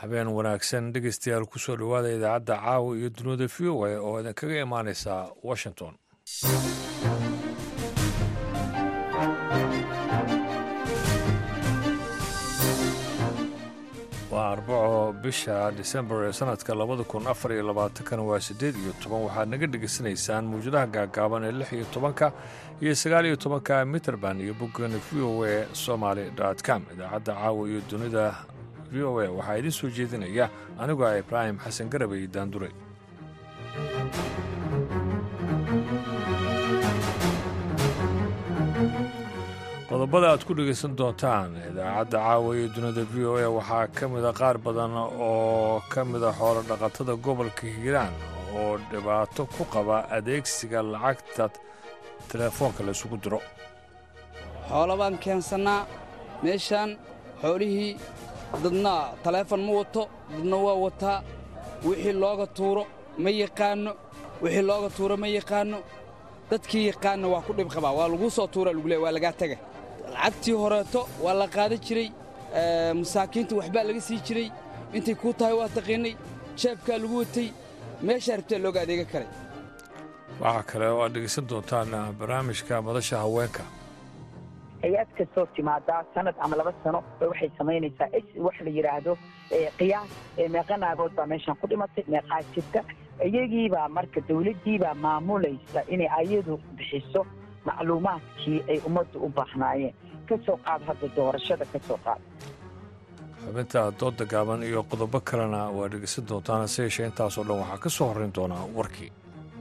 habeen wanaagsan dhegeystayaal kusoo dhowaada idaacadda caawa iyo dunida v o a oo idinkaga imaaneysa washington waa arbaco bisha disembar ee sanadka labada kun afar iyo labaatankana waa siddeed iyo toban waxaad naga dhegaysanaysaan mawjadaha gaagaaban ee lix iyo tobanka iyo sagaal iyo tobanka mitrband iyo boggeena v o a somaly com idaacadda caawa iyo dunida v o a waxaa idiin soo jeedinaya anigoo ah ibraahim xasan garabay daandure qodobada aad ku dhegaysan doontaan idaacadda caawa iyo dunida v o a waxaa ka mida qaar badan oo ka mida xoolo dhaqatada gobolka hiiraan oo dhibaato ku qaba adeegsiga lacagta telefoonka la isugu diro xoolo baan keensannaa meeshaan xoolihii dadna taleefon ma wato dadna waa wataa wixii looga tuuro ma yaqaanno wixii looga tuuro ma yaqaanno dadkii yaqaanna waa ku dhib qabaa waa laguu soo tuura lagu leey waa lagaa tega lacagtii horeeto waa la qaadan jiray masaakiinta waxbaa laga sii jiray intay kuu tahay waa taqiinnay jeebkaa lagu watay meeshaa rabtee looga adeega karay waxaa kale oo aad dhegaysan doontaan barnaamijka madasha haweenka hay-ad kastoo timaadaa sanad ama laba sano waxay samaynaysaa wax la yidhaahdo qiyaas meeqa naagood baa meeshaan ku dhimatay meeqaa jirta iyagiibaa marka dawladdiibaa maamulaysa inay ayadu bixiso macluumaadkii ay ummaddu u baahnaayeen ka soo qaad hadda doorashada ka soo qaad xubinta dooda gaaban iyo qodobo kalena waa dhegaysan doontaan hase yeeshee intaasoo dhan waxaa ka soo horrayn doonaa warkii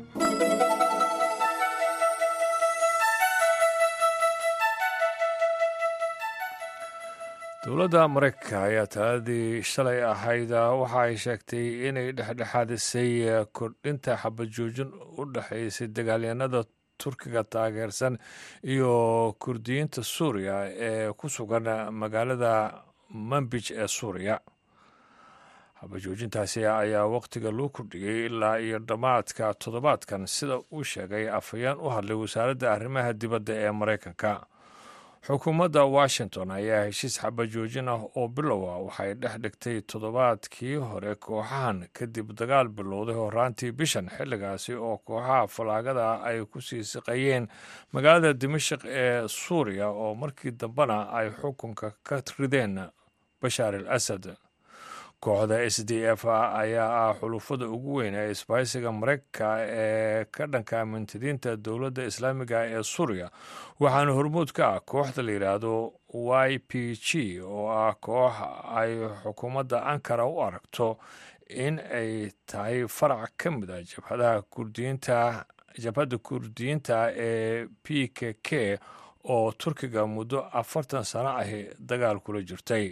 dowladda maraykanka ayaa taladii shalay ahayd waxa ay sheegtay inay dhexdhexaadisay kordhinta xabajoojin u dhexaysay dagaalyanada turkiga taageersan iyo kurdiyiinta suuriya ee ku sugan magaalada manbij ee suuriya xabajoojintaasi ayaa wakhtiga loo kordhiyey ilaa iyo dhammaadka toddobaadkan sida uu sheegay afhayeen u hadlay wasaaradda arrimaha dibadda ee maraykanka xukuumadda washington ayaa heshiis xabajoojin ah oo bilow ah waxay dhex dhigtay toddobaadkii hore kooxahan kadib dagaal bilowday horaantii bishan xilligaasi oo kooxaha falaagada ay ku sii siqayeen magaalada dimashik ee suuriya oo markii dambena ay xukunka ka rideen bashaar al asad kooxda s d f ayaa ah xulufada ugu weyn ee isbahaysiga maraykanka ee ka dhanka mintidiinta dowladda islaamiga ee suuriya waxaana hormuud ka ah kooxda la yidhaahdo y p g oo ah koox ay xukuumadda ankara u aragto in ay tahay farac ka mid a jabhadaha kurdiyiinta jabhadda kurdiyiinta ee p k k oo turkiga muddo afartan sano ahi dagaal kula jirtay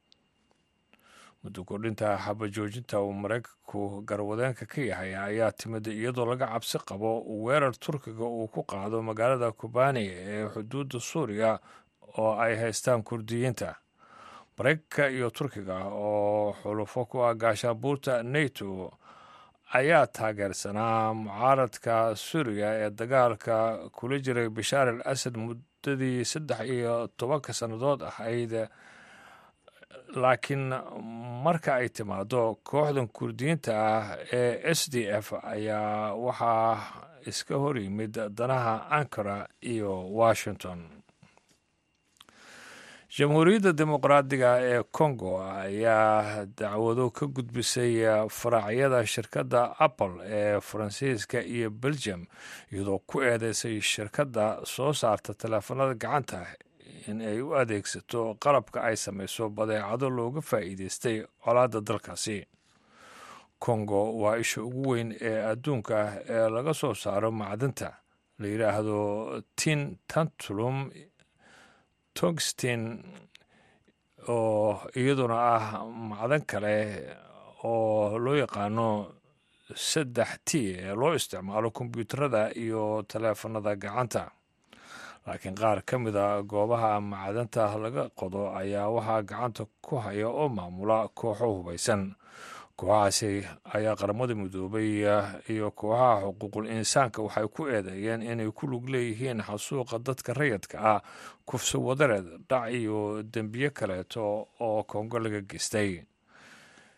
muddo kordhinta xabajoojinta uu maraykanku garwadeenka ka yahay ayaa timid iyadoo laga cabsi qabo weerar turkiga uu ku qaado magaalada kubani ee xuduudda suuriya oo ay haystaan kurdiyiinta maraykanka iyo turkiga oo xulufo ku ah gaashaabuurta nato ayaa taageersanaa mucaaradka suuriya ee dagaalka kula jiray bashaar al asad muddadii saddex iyo tobanka sannadood ahayd laakiin marka ay timaado kooxdan kurdiyiinta ah ee s d f ayaa waxaa iska hor yimid danaha ankara iyo washington jamhuuriyadda dimuqraadiga ee congo ayaa dacwado ka gudbisay faraacyada shirkadda apple ee faransiiska iyo belgium iyadoo ku eedeysay shirkadda soo saarta teleefanada gacanta in ay u adeegsato qalabka ay samayso badeecado looga faa'iideystay colaadda dalkaasi kongo waa isha ugu weyn ee adduunka ee laga soo saaro macdinta la yidhaahdo tin tantulum togstin oo iyaduna ah macdan kale oo loo yaqaano saddex t ee loo isticmaalo kombyuutarada iyo taleefanada gacanta laakiin qaar ka mid a goobaha macdanta laga qodo ayaa waxaa gacanta ku haya oo maamula kooxo hubaysan kooxahaasi ayaa qaramada midoobay iyo kooxaha xuquuqul insaanka waxay ku eedeeyeen inay ku lug leeyihiin xasuuqa dadka rayadka ah kufso wadareed dhac iyo dembiye kaleeto oo kongo laga geystay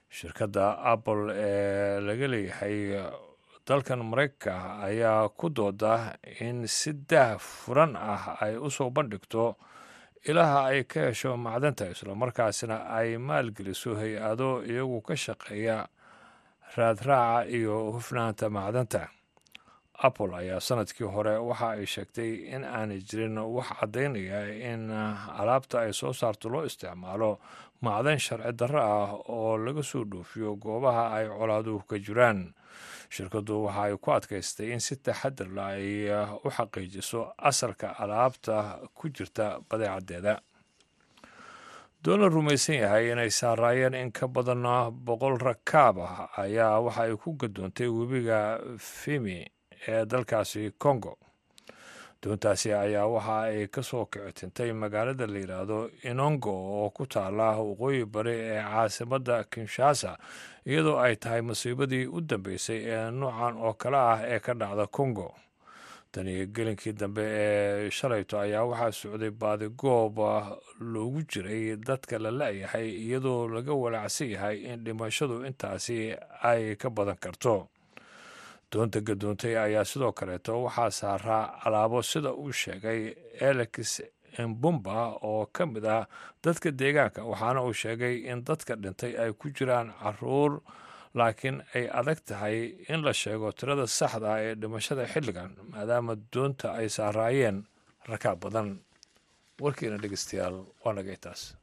shirkadda apple ee laga leeyahay dalkan maraykanka ayaa ku dooda in si daah furan ah ay u soo bandhigto ilaha ay ka hesho macdanta islamarkaasina ay maalgeliso hay-ado iyagu ka shaqeeya raadraaca iyo hufnaanta macdanta apple ayaa sanadkii hore waxa ay sheegtay in aanay jirin wax caddaynaya in alaabta ay soo saarto loo isticmaalo macdan sharci darro ah oo laga soo dhoofiyo goobaha ay colaaduhu ka jiraan shirkaddu waxa ay ku adkaystay in si taxadar la ay u xaqiijiso asalka alaabta ku jirta badeecaddeeda doon la rumaysan yahay inay saaraayeen in ka badan boqol rakaab ah ayaa waxa ay ku gadoontay webiga fimi ee dalkaasi congo doontaasi ayaa waxa ay ka soo kicitintay magaalada la yidhaahdo inongo oo ku taala waqooyi bari ee caasimadda kinshasa iyadoo ay tahay masiibadii u dambeysay ee noocan oo kale ah ee ka dhacda congo tani gelinkii dambe ee shalayto ayaa waxaa socday baadigoob loogu jiray dadka la la-yahay iyadoo laga walaacsan yahay in dhimashadu intaasi ay ka badan karto doonta gadoontay ayaa sidoo kaleeto waxaa saaraa alaabo sida uu sheegay alex embumba oo ka mid ah dadka deegaanka waxaana uu sheegay in dadka dhintay ay ku jiraan caruur laakiin ay adag tahay in la sheego tirada saxda ah ee dhimashada xilligan maadaama doonta ay saaraayeen rakaab badan warkiina dhegeystayaal waa nagay taas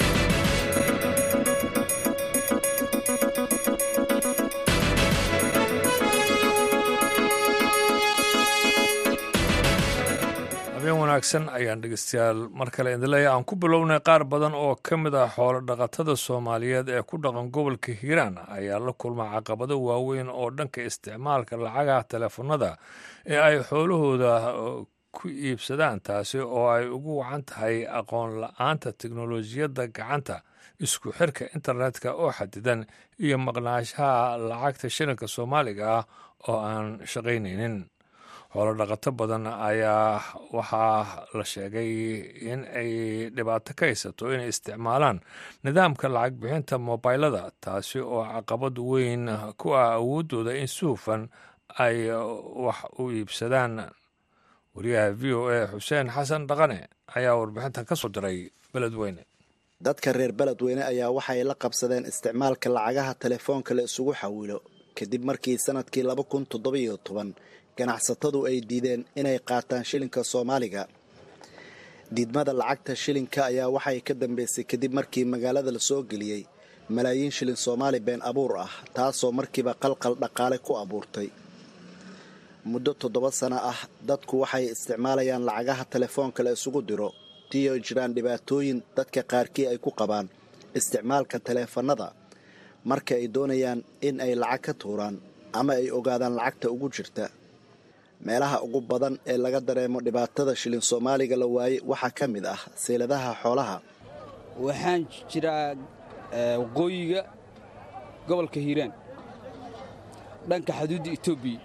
habeen wanaagsan ayaan dhegeystayaal mar kale idinleeya aan ku bilownay qaar badan oo ka mid ah xoolo dhaqatada soomaaliyeed ee ku dhaqan gobolka hiiraan ayaa la kulma caqabado waaweyn oo dhanka isticmaalka lacagaha teleefanada ee ay xoolahooda ku iibsadaan taasi oo ay ugu wacan tahay aqoon la-aanta teknolojiyadda gacanta isku xirka internetka oo xadidan iyo maqnaashaha lacagta shilinka soomaaliga ah oo aan shaqaynaynin xoolo dhaqato badan ayaa waxaa la sheegay in ay dhibaato ka haysato inay isticmaalaan nidaamka lacag bixinta mobilada taasi oo caqabad weyn ku ah awooddooda in si hufan ay wax u iibsadaan wariyaha v o a xuseen xasan dhaqane ayaa warbixintan ka soo diray beledweyne dadka reer beledweyne ayaa waxay la qabsadeen isticmaalka lacagaha telefoonka la isugu xawilo kadib markii sanadkii laba kun toddobiyo toban ganacsatadu ay diideen inay qaataan shilinka soomaaliga diidmada lacagta shilinka ayaa waxay ka dambeysay kadib markii magaalada la soo geliyey malaayiin shilin soomaali been abuur ah taasoo markiiba qalqal dhaqaale ku abuurtay muddo toddoba sano ah dadku waxay isticmaalayaan lacagaha telefoonka la isugu diro tiyo jiraan dhibaatooyin dadka qaarkii ay ku qabaan isticmaalka taleefannada marka ay doonayaan in ay lacag ka tuuraan ama ay ogaadaan lacagta ugu jirta meelaha ugu badan ee laga dareemo dhibaatada shilin soomaaliga la waayey waxaa ka mid ah seyladaha xoolaha waxaan jiraa waqooyiga gobolka hiiraan dhanka xuduudda etoobiya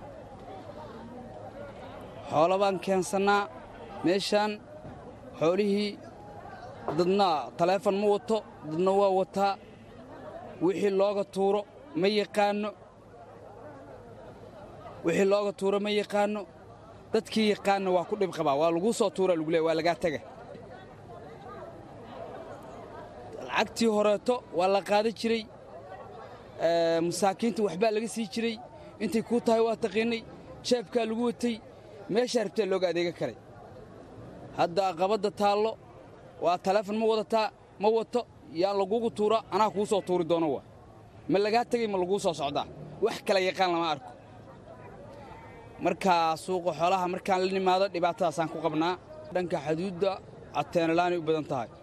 xoolo baan keensannaa meeshaan xoolihii dadna taleefon ma wato dadna waa wataa wixii looga tuuro ma yaqaanno wixii looga tuuro ma yaqaanno dadkii yaqaanna waa ku dhib qabaa waa laguu soo tuura lagu leey waa lagaa tega lacagtii horeeto waa la qaadan jiray masaakiinta waxbaa laga sii jiray intay kuu tahay waa taqiinnay jeebkaa lagu watay meeshaa rabtee looga adeega karay hadda aqabadda taallo waa taleefon ma wadataa ma wato yaan lagugu tuura anaa kuu soo tuuri doono waa ma lagaa tegay ma laguu soo socdaa wax kala yaqaan lama arko markaa suuqa xoolaha markaan la nimaado dhibaatadaasaan ku qabnaa dhanka xuduudda ateenalaanay u badan tahay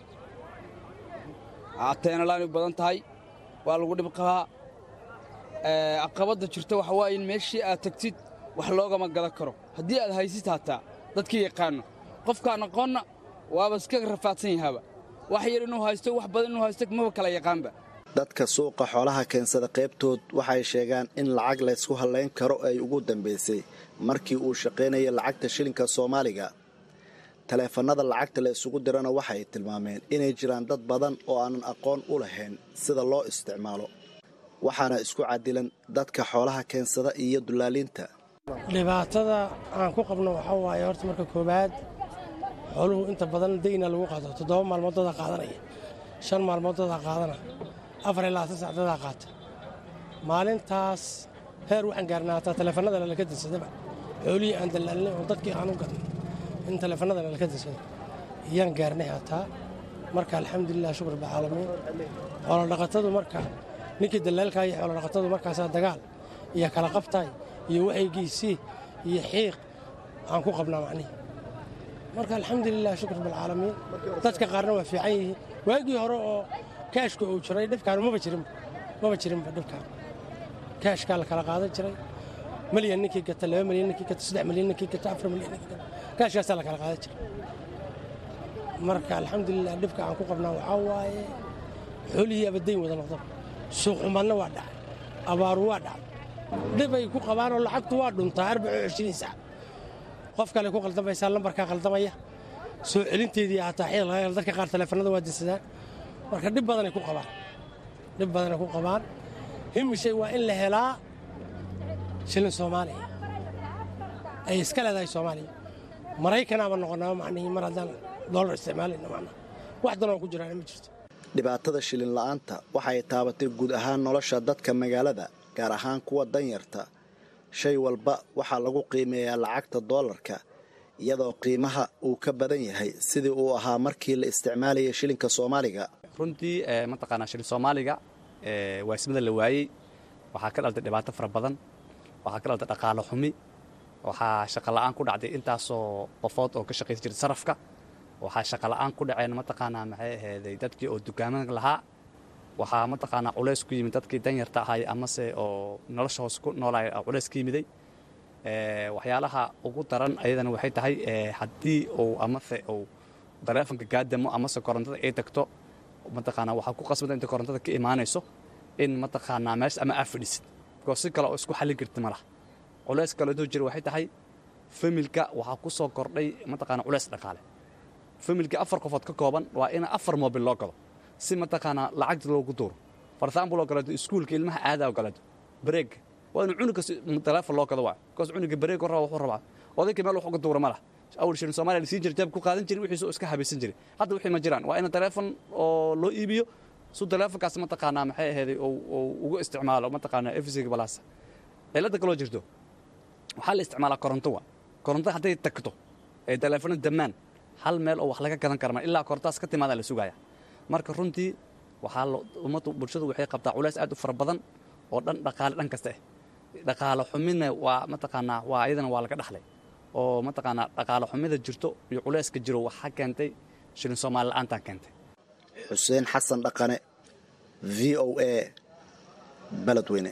ateenalaanay u badan tahay waa lagu dhib qabaa aqabadda jirta waxa waaye in meeshii aad tagtid wax loogama gadan karo haddii aad haysid hataa dadkii yaqaanno qofkaan aqoonna waaba iska rafaadsan yahaaba wax yar inuu haysto wax badan inuu haysto maba kala yaqaanba dadka suuqa xoolaha keensada qaybtood waxay sheegaan in lacag laysku hallayn karo ay ugu dambaysay markii uu shaqaynaya lacagta shilinka soomaaliga taleefanada lacagta la isugu dirana waxay tilmaameen inay jiraan dad badan oo aanan aqoon u lahayn sida loo isticmaalo waxaana isku cadilan dadka xoolaha keensada iyo dullaaliinta dhibaatada aan ku qabno waxaa waaye horta marka koowaad xooluhu inta badan dayna lagu qaato toddoba maalmood dadaa qaadanaya shan maalmood dadaa qaadana afar ilaa labaatan sac dadaa qaata maalintaas heer waxaan gaarnaa hataa taleefanadana laka dinsadaba xoolihii aan dallaalinay oo dadkii aan u gadnay in taleefanadana laka dinsado iyaan gaarnay hataa marka alxamdulilah shukur bacaalamiin xoolodhaqatadu marka ninkii dallaalkaa iyo xoolodhaqatadu markaasaa dagaal iyo kala qabtaay iyo waxaygiisii iyo xiiq aan ku qabnaa macnihi marka alxamdulilah shukur bilcaalamiin dadka qaarna waa fiican yihiin waagii hore oo kaashka uu jiray dhibkaan maba jirinba maba jirinba dhibkaan kaashkaa la kala qaadan jiray malyan ninkii gata laba malyan ninkii gata saddex malyan ninkii gata afar malyan ninkii gata kaashkaasaa la kala qaadan jiray marka alxamdulilah dhibka aan ku qabnaa waxaa waaye xoolihii abadayn wada noqdaba suuqxumadna waa dhacay abaaru waa dhacay dhib ay ku qabaanoo lacagtu waa dhuntaa arbaco cishriin sac qof kale ku qaldamaysaa lambarkaa qaldamaya soo celinteedii hataa xiil laga helo dadka qaar taleefanada waa dinsadaan marka dhib badanay ku qabaan dhib badanay ku qabaan himishay waa in la helaa shilin soomaaliya ay iska leedahay soomaaliya maraykanaaba noqonaa macnihii mar haddaan doolar isticmaalayna macnaha wax danoo ku jiraan ma jirto dhibaatada shilin la'aanta waxay taabatay guud ahaan nolosha dadka magaalada gaar ahaan kuwa danyarta shay walba waxaa lagu qiimeeyaa lacagta doolarka iyadoo qiimaha uu ka badan yahay sidii uu ahaa markii la isticmaalayay shilinka soomaaliga runtii mataqaanaa shilin soomaaliga waasimada la waayey waxaa ka dhaltay dhibaato fara badan waxaa ka dhaltay dhaqaalo xumi waxaa shaqola'aan ku dhacday intaasoo qofood oo ka shaqaysan jiray sarafka waxaa shaqola'aan ku dhaceen mataqaanaa maxay ahayday dadkii oo dukaamada lahaa waxaa mataqaanaa culays ku yimid dadkii danyarta ahay amase oo nolosha hoos ku noolaay culays ka yimiday waxyaalaha ugu daran ayadana waxay tahay haddii uu amase uu taleefonka gaadamo amase korontada ay tagto mataqaanaa waxaa ku qasbada inta korontada ka imaanayso in mataqaanaa meesha ama aa fadhisid bikoos si kale oo isku xallin karti ma laha culays kale intuu jira waxay tahay familka waxaa ku soo kordhay mataqaanaa culays dhaqaale familka afar qofood ka kooban waa in afar moobil loo galo si mataqaanaa lacagta loogu duuro for example oo kaleeto iskuulka ilmaha aadaa oo kaleeto bareega waa inuu cunuga taleefon loo gado waa bikoos cunuga bareeg raba wuxuu rabaa odayka meel wax uga duura ma laha awal shilin soomaaliya la siin jiray jaab ku qaadan jiray wixiisoo iska habaysan jiray hadda wixii ma jiraan waa in taleefon oo loo iibiyo su taleefonkaas mataqaanaa maxay ahayday oo ugu isticmaalo mataqaanaa efisiga balaasa cilada kaloo jirto waxaa la isticmaalaa koronto waa koronto hadday tagto ee taleefona damaan hal meel oo wax laga gadan karma ilaa korontaas ka timaada la sugaya marka runtii waxaa ummaddu bulshadu waxay qabtaa culays aad u fara badan oo dhan dhaqaale dhan kasta ah dhaqaale xumidna waa mataqaanaa waa ayadana waa laga dhaxlay oo mataqaanaa dhaqaale xumida jirto iyo culayska jiro waxaa keentay shilin soomaali la'aantaa keentay xuseen xasan dhaqane v o a baledweyne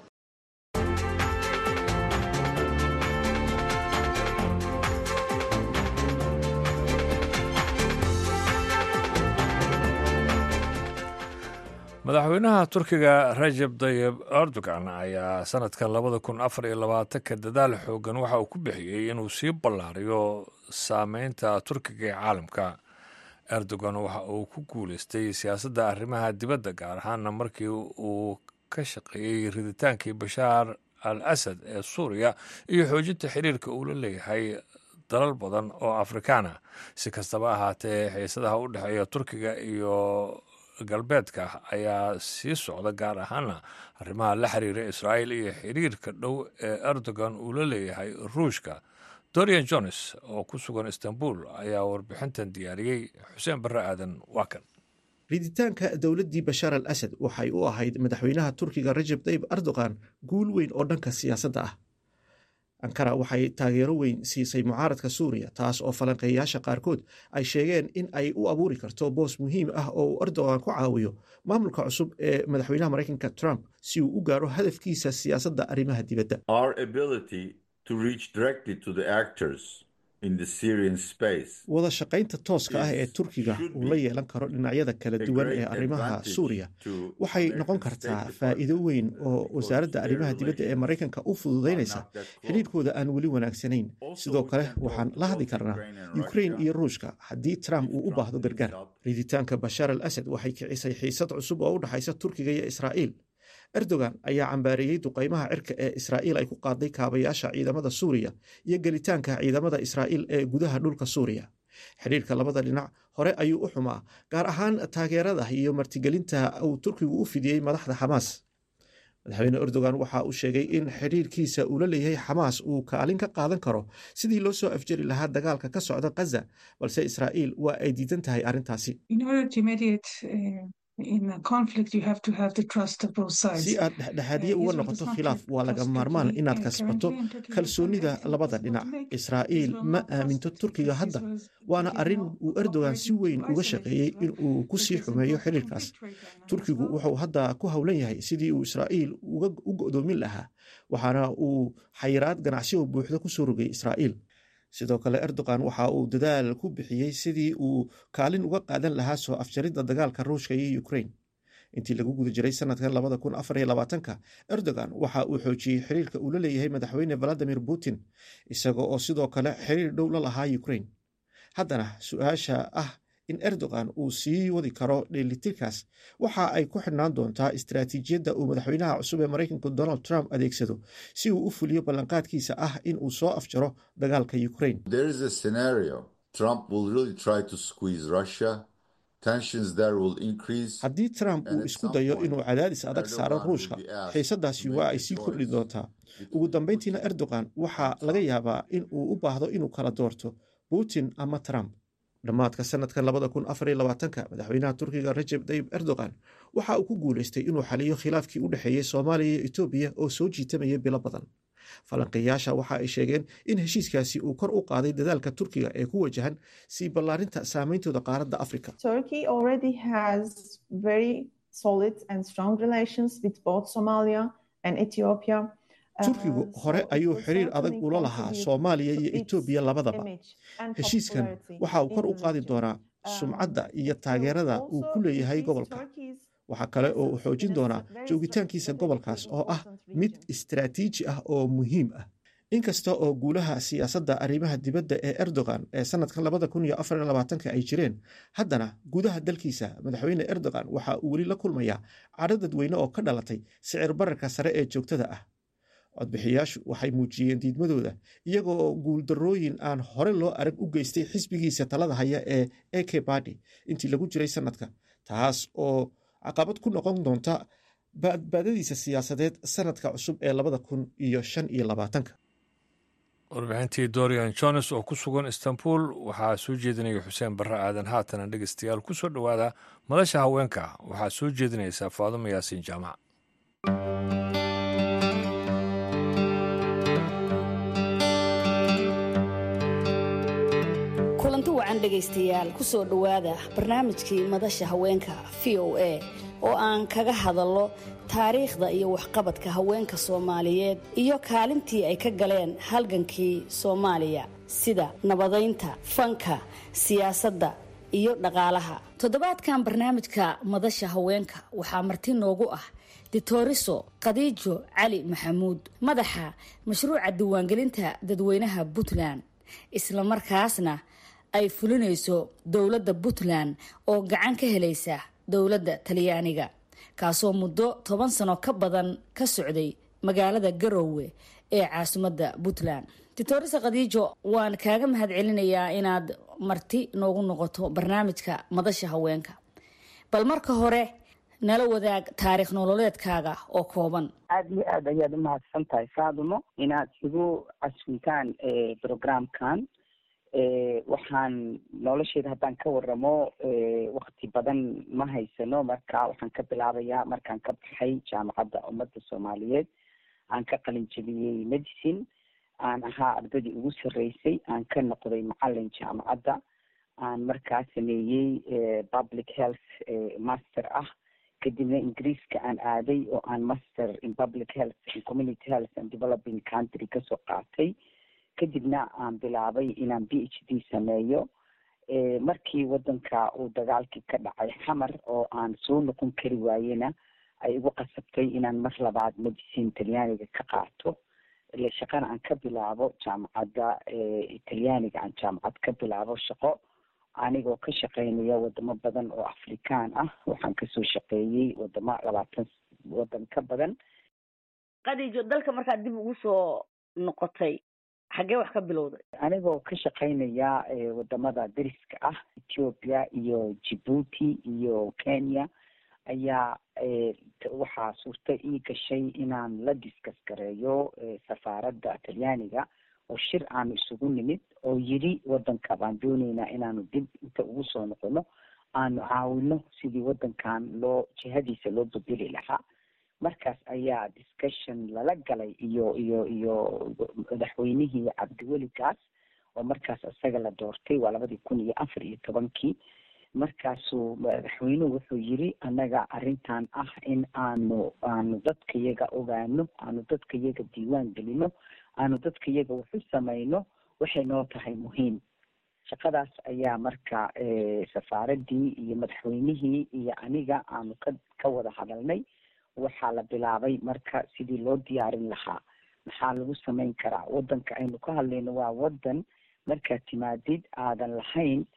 madaxweynaha turkiga rajab dayib erdogan ayaa sanadka labada kun afar iyo labaatanka dadaal xoogan waxa uu ku bixiyey inuu sii ballaariyo saameynta turkiga ee caalamka erdogan waxa uu ku guuleystay siyaasadda arrimaha dibadda gaar ahaana markii uu ka shaqeeyey riditaankii bashaar al asad ee suuriya iyo xoojinta xiriirka uu la leeyahay dalal badan oo afrikaana si kastaba ahaatee xiisadaha u dhexeeya turkiga iyo galbeedka ayaa sii socda gaar ahaana arrimaha la xiriira israa'iil iyo xiriirka dhow ee erdogan uu la leeyahay ruushka dorian jones oo ku sugan istanbul ayaa warbixintan diyaariyey xuseen barre aadan waa kan riditaanka dowladdii bashaar al asad waxay u ahayd madaxweynaha turkiga rajab tayib erdogan guul weyn oo dhanka siyaasadda ah ankara waxay taageero weyn siisay mucaaradka suuriya taas oo falanqeeyaasha qaarkood ay sheegeen in ay u abuuri karto boos muhiim ah oo uu erdogan ku caawiyo maamulka cusub ee madaxweynaha maraykanka trump si uu u gaaro hadafkiisa siyaasadda arrimaha dibadda Our ability to reach directly to the actors wada shaqaynta tooska ah ee turkiga uu la yeelan karo dhinacyada kala duwan ee arrimaha suuriya waxay noqon kartaa faa'iido weyn oo wasaaradda arrimaha dibadda ee maraykanka u fududaynaysa xidhiirkooda aan weli wanaagsanayn sidoo kale waxaan la hadli karnaa ukrain iyo ruushka haddii trump uu u baahdo gargaar riditaanka bashaar al asad waxay kicisay xiisad cusub oo u dhexaysa turkiga iyo israa'iil erdogan ayaa cambaareeyey duqaymaha cirka ee israa'iil ay ku qaaday kaabayaasha ciidamada suuriya iyo gelitaanka ciidamada israa'iil ee gudaha dhulka suuriya xidhiirka labada dhinac hore ayuu u xumaa gaar ahaan taageerada iyo martigelinta uu turkigu u fidiyey madaxda xamaas madaxweyne erdogan waxa uu sheegay in xidhiirkiisa uu la leeyahay xamaas uu kaalin ka qaadan karo sidii loo soo afjari lahaa dagaalka ka socda khaza balse israa'iil waa ay diidan tahay arrintaasi si aad dhexdhexaadiye uga noqoto khilaaf waa laga maarmaan inaad kasbato kalsoonida labada dhinac israa'iil ma aaminto turkiga hadda waana arrin uu erdogan si weyn uga shaqeeyey in uu ku sii xumeeyo xiriirkaas turkigu wuxuu hadda ku howlan yahay sidii uu israa'iil u go'doomin lahaa waxaana uu xayiraad ganacsi oo buuxda ku soo rogay israa'iil sidoo kale erdogan waxa uu dadaal ku bixiyey sidii uu kaalin uga qaadan lahaa soo afjaridda dagaalka ruushka iyo ukrain intii lagu guda jiray sanadkan labada kun afar iyo labaatanka erdogan waxa uu xoojiyey xiriirka uu la leeyahay madaxweyne valadimir putin isaga oo sidoo kale xiriir dhow la lahaa ukrain haddana su-aasha ah in erdogan uu sii wadi karo dheelitirkaas waxa ay ku xidhnaan doontaa istaraatiijiyadda uu madaxweynaha cusub ee maraykanku donald trump adeegsado si uu u fuliyo ballanqaadkiisa ah in uu soo afjaro dagaalka ukrain haddii trump uu isku dayo inuu cadaadis adag saaro ruushka xiisadaasi waa ay sii kordhi doontaa ugu dambeyntiina erdogan waxaa laga yaabaa in uu u baahdo inuu kala doorto putin ama trump dhammaadka sanadka labada kun afar iyo labaatanka madaxweynaha turkiga rajeb tayib erdogan waxa uu ku guuleystay inuu xaliyo khilaafkii u dhexeeyey soomaaliya iyo etoobiya oo soo jiitamaya bilo badan falanqeeyaasha waxa ay sheegeen in heshiiskaasi uu kor u qaaday dadaalka turkiga ee ku wajahan sii ballaarinta saameyntooda qaaradda afrika turkigu hore ayuu xiriir adag ula lahaa soomaaliya iyo etoobiya labadaba heshiiskan waxa uu kor u qaadi doonaa sumcadda iyo taageerada uu ku leeyahay gobolka waxaa kale oo uu xoojin doonaa joogitaankiisa gobolkaas oo ah mid istaraatiiji ah oo muhiim ah inkasta oo guulaha siyaasadda arrimaha dibadda ee erdogan ee sanadkan labada kun iyo afar iyo labaatanka ay jireen haddana gudaha dalkiisa madaxweyne erdogan waxa uu weli la kulmayaa cadho dadweyne oo ka dhalatay sicir bararka sare ee joogtada ah codbixiyaashu waxay muujiyeen diidmadooda iyagoo guuldarrooyin aan hore loo arag u geystay xisbigiisa talada haya ee eke badi intii lagu jiray sanadka taas oo caqabad ku noqon doonta badbaadadiisa siyaasadeed sanadka cusub ee labada kun iyo shan iyo labaatanka warbixintii dorian jones oo ku sugan istanbul waxaa soo jeedinaya xuseen barre aadan haatana dhegeystayaal ku soo dhowaada madasha haweenka waxaa soo jeedinaysaa faadumo yaasiin jaamac kulanti wacan dhegaystayaal ku soo dhowaada barnaamijkii madasha haweenka v o a oo aan kaga hadallo taariikhda iyo waxqabadka haweenka soomaaliyeed iyo kaalintii ay ka galeen halgankii soomaaliya sida nabadaynta fanka siyaasadda iyo dhaqaalaha toddobaadkan barnaamijka madasha haweenka waxaa marti noogu ah ditoriso khadiijo cali maxamuud madaxa mashruuca diiwaangelinta dadweynaha puntland islamarkaasna ay fulinayso dowladda puntland oo gacan ka helaysa dowladda talyaaniga kaasoo muddo toban sano ka badan ka socday magaalada garoowe ee caasimadda puntland ditorisa khadiijo waan kaaga mahad celinayaa inaad marti noogu noqoto barnaamijka madasha haweenka bal marka hore nala wadaag taariikh nololeedkaaga oo kooban aada iyo aad ayaad umahadsan tahay faadumo inaad igu caswintaan programkan waxaan nolosheeda haddaan ka waramo wakti badan ma haysano marka waxaan ka bilaabayaa markaan ka baxay jaamacadda ummadda soomaaliyeed aan ka qalin jebiyey medicine aan ahaa ardadii ugu sarreysay aan ka noqday macalin jaamacadda aan markaa sameeyey public health master ah kadibna ingiriiska aan aaday oo aan master in public health in community health and developing country kasoo qaatay kadibna aan bilaabay inaan b h d sameeyo markii wadanka uu dagaalkii ka dhacay xamar oo aan soo noqon kari waayena ay igu qasabtay inaan mar labaad medicine talyaaniga ka qaato ile shaqana aan ka bilaabo jaamacadda talyaaniga aan jaamacad ka bilaabo shaqo anigoo ka shaqeynaya wadamo badan oo afrikaan ah waxaan kasoo shaqeeyey wadamo labaatan wadan ka badan qadiijo dalka markaad dib ugu soo noqotay xaggee wax ka bilowday anigoo ka shaqeynaya wadamada dariska ah ethiopia iyo djibuuti iyo kenya ayaa waxaa suurta ii gashay inaan la diskas gareeyo safaaradda talyaaniga oo shir aanu isugu nimid oo yidhi wadanka baan dooneynaa inaanu dib inta ugu soo noqono aanu caawino sidii wadankan loo jihadiisa loo bedeli lahaa markaas ayaa discussion lala galay iyo iyo iyo madaxweynihii cabdiweli gaas oo markaas isaga la doortay waa labadii kun iyo afar iyo tobankii markaasuu madaxweynuhu wuxuu yiri annaga arrintan ah in aanu aanu dadka yaga ogaano aanu dadka yaga diiwaan gelino aanu dadka yaga waxu samayno waxay noo tahay muhiim shaqadaas ayaa marka safaaraddii iyo madaxweynihii iyo aniga aanu ka ka wada hadalnay waxaa la bilaabay marka sidii loo diyaarin lahaa maxaa lagu samayn karaa wadanka aynu ka hadlayno waa wadan markaad timaadid aadan lahayn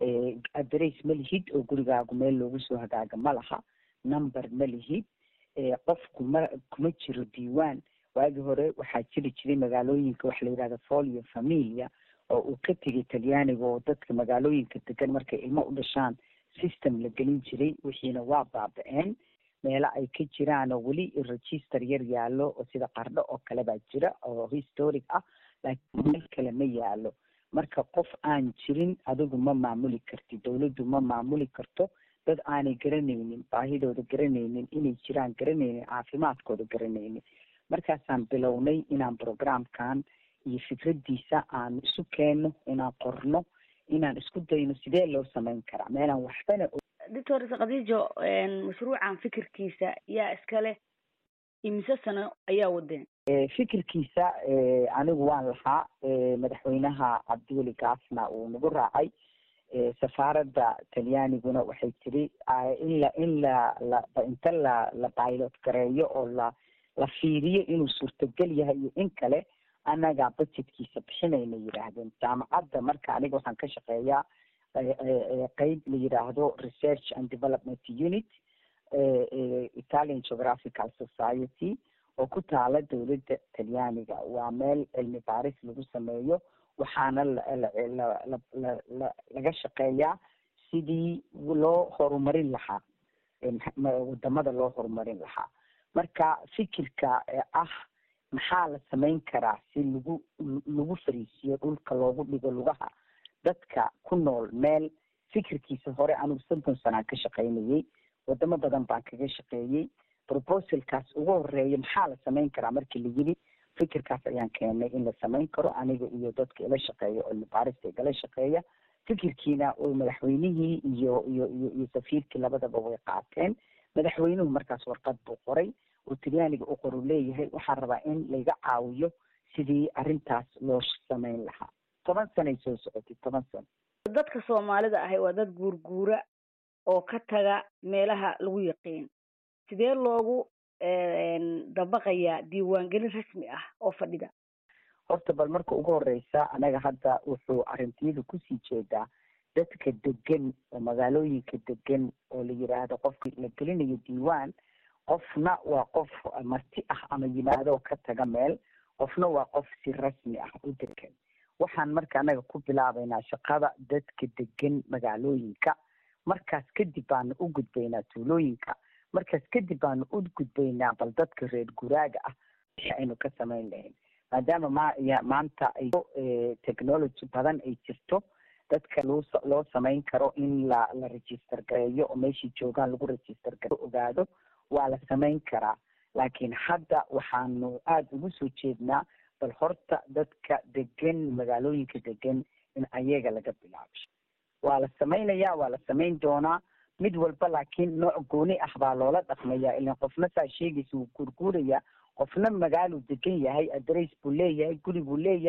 adress ma lihid oo gurigaagu meel loogu soo hagaaga ma laha number ma lihid qofku ma kuma jiro diiwaan waagii hore waxaa jiri jiray magaalooyinka waxa la yidhahda folio familia oo uu ka tegay talyaaniga oo dadka magaalooyinka degan markay ilmo u dhashaan system la gelin jiray wixiina waa baaba-een meelo ay ka jiraan oo weli register yar yaallo oo sida qardho oo kale baa jira oo historic ah laakiin meel kale ma yaalo marka qof aan jirin adigu ma maamuli kartid dawladdu ma maamuli karto dad aanay garanaynin baahidooda garanaynin inay jiraan garanaynin caafimaadkooda garanaynin markaasaan bilownay inaan programkan iyo fikraddiisa aan isu keenno inaan qorno inaan isku dayno sidee loo samayn karaa meelaan waxbana doctor khadiijo mashruucan fikirkiisa yaa iskale imise sano ayaa wadeen fikirkiisa anigu waan lahaa madaxweynaha cabdiweli gaasna uu nagu raacay safaaradda talyaaniguna waxay tiri in la in la la inta la la pilot gareeyo oo la la fiiriyo inuu suurtagal yahay iyo in kale annagaa budgetkiisa bixinayna yidhaahdeen jaamacadda marka aniga waxaan ka shaqeeyaa qeyb la yidhaahdo research and development unit italian geographical society oo ku taala dowladda talyaaniga waa meel cilmi baaris lagu sameeyo waxaana laga shaqeeyaa sidii loo horumarin lahaa wadamada loo horumarin lahaa marka fikirka ah maxaa la samayn karaa si lagu lagu fariisiyo dhulka loogu dhigo lugaha dadka ku nool meel fikirkiisa hore anigu soddon sanaan ka shaqaynayey wadamo badan baan kaga shaqeeyey proposalkaas ugu horeeya maxaa la samayn karaa markii la yidhi fikirkaas ayaan keenay in la samayn karo aniga iyo dadka ila shaqeeya cilmi baarista igala shaqeeya fikirkiina madaxweynihii iyo iyo iyo iyo safiirkii labadaba way qaateen madaxweynuhu markaas warqad buu qoray oo talyaaniga u qoru leeyahay waxaan rabaa in layga caawiyo sidii arrintaas loo samayn lahaa toban sanay soo socotay toban sano dadka soomaalida ahi waa dad guurguura oo ka taga meelaha lagu yaqiin sidee loogu dabaqayaa diiwaangelin rasmi ah oo fadhida horta bal marka ugu horeysa anaga hadda wuxuu arrintiyadu kusii jeedaa dadka degan oo magaalooyinka degan oo la yidhaahdo qofka la gelinayo diiwaan qofna waa qof marti ah ama yimaadoo ka taga meel qofna waa qof si rasmi ah u degan waxaan marka anaga ku bilaabaynaa shaqada dadka degan magaalooyinka markaas kadib baanu u gudbaynaa tuulooyinka markaas kadib baanu u gudbaynaa bal dadka reer guraaga ah wixii aynu ka samayn lahayn maadaama ma maanta ay technology badan ay jirto dadka loo loo samayn karo in la la register gareeyo oo meeshii joogaan lagu register gareyo ogaado waa la samayn karaa laakiin hadda waxaanu aada ugu soo jeednaa bal horta dadka degan magaalooyinka degan in ayaga laga bilaabo waa la samaynayaa waa la samayn doonaa mid walba laakiin nooc gooni ah baa loola dhaqmayaa ilan qofna saa sheegaysa wuu guurguurayaa qofna magaaluu degan yahay adress buu leeyahay guri buu leeyahay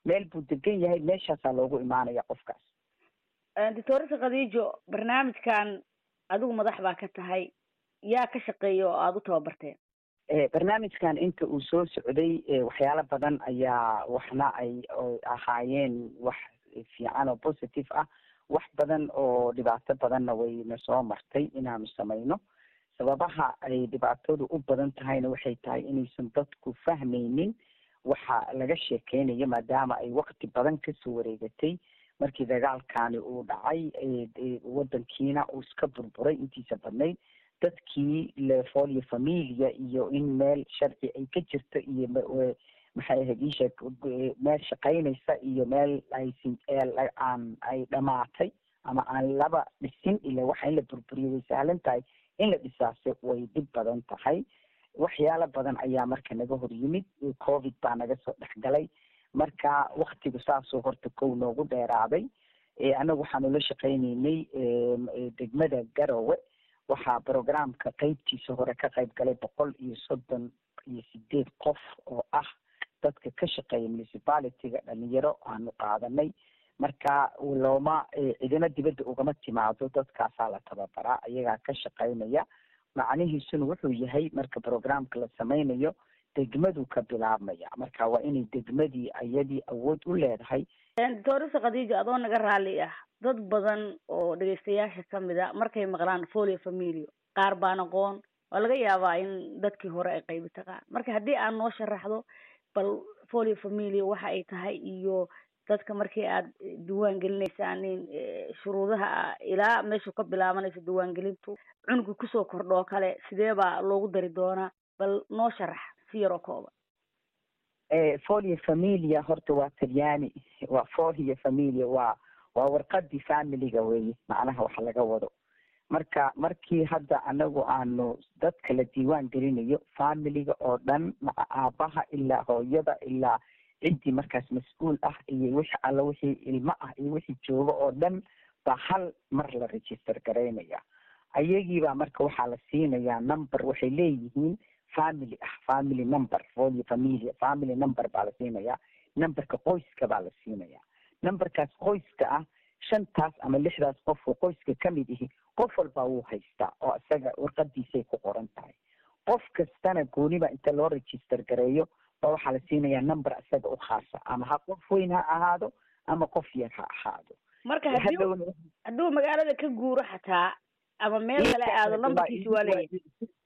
meel buu degan yahay meeshaasaa loogu imaanaya qofkaas doctoresa khadiijo barnaamijkan adigu madax baa ka tahay yaa ka shaqeeya oo aada u tababarteen barnaamijkan inta uu soo socday waxyaalo badan ayaa waxna ay ahaayeen wax fiican oo positive ah wax badan oo dhibaato badanna wayna soo martay inaanu samayno sababaha ay dhibaatadu u badan tahayna waxay tahay inaysan dadku fahmaynin waxa laga sheekeynayo maadaama ay wakti badan kasoo wareegatay markii dagaalkani uu dhacay wadankiina uu iska burburay intiisa badnayd dadkii lefolio familia iyo in meel sharci ay ka jirto iyo maxay ahayd isha meel shaqaynaysa iyo meel aysin aan ay dhamaatay ama aan laba dhisin ila waxa in la burburiyo way sahlan tahay in la dhisaase way dhib badan tahay waxyaalo badan ayaa marka naga hor yimid covid baa naga soo dhexgalay marka waktigu saasoo horta kow noogu dheeraaday annagu waxaanu la shaqaynaynay degmada garowe waxaa programka qeybtiisa hore ka qayb galay boqol iyo soddon iyo sideed qof oo ah dadka ka shaqeeya municipalityga dhalinyaro aanu qaadanay marka looma cidina dibadda ugama timaado dadkaasaa la tababaraa ayagaa ka shaqaynaya macnihiisuna wuxuu yahay marka programka la sameynayo degmadu ka bilaabmaya marka waa inay degmadii ayadii awood u leedahay doctoresa khadiijo adoo naga raalli ah dad badan oo dhegeystayaasha kamid a markay maqlaan folio familio qaar baan aqoon waa laga yaabaa in dadkii hore ay qaybi taqaan marka haddii aad noo sharaxdo bal folio familio waxa ay tahay iyo dadka markii aad diiwaan gelinaysaan in shuruudaha ilaa meeshu ka bilaabanayso diiwaangelintu cunuga kusoo kordho oo kale sidee baa loogu dari doonaa bal noo sharax si yaroo kooban folio familia horta waa talyaani waa folio familia waa waa warqadii familiga weye macnaha wax laga wado marka markii hadda anagu aanu dadka la diiwaan gelinayo familiga oo dhan maca aabaha ilaa hooyada ilaa ciddii markaas mas-uul ah iyo wixii alla wixii ilmo ah iyo wixii jooga oo dhan baa hal mar la register garaynaya ayagiibaa marka waxaa la siinayaa number waxay leeyihiin family ah family number folio familia family number baa la siinayaa numberka qoyska baa la siinayaa numberkaas qoyska ah shantaas ama lixdaas qof oo qoyska kamid ihi qof walbaa wuu haystaa oo isaga warqadiisay ku qoran tahay qof kastana gooniba inta loo register gareeyo ba waxaa la siinayaa number isaga u khaasa ama ha qof weyn ha ahaado ama qof yar ha ahaado marka hadii hadduu magaalada ka guuro xataa ama meel kale aado numberkiisi waa leeyahay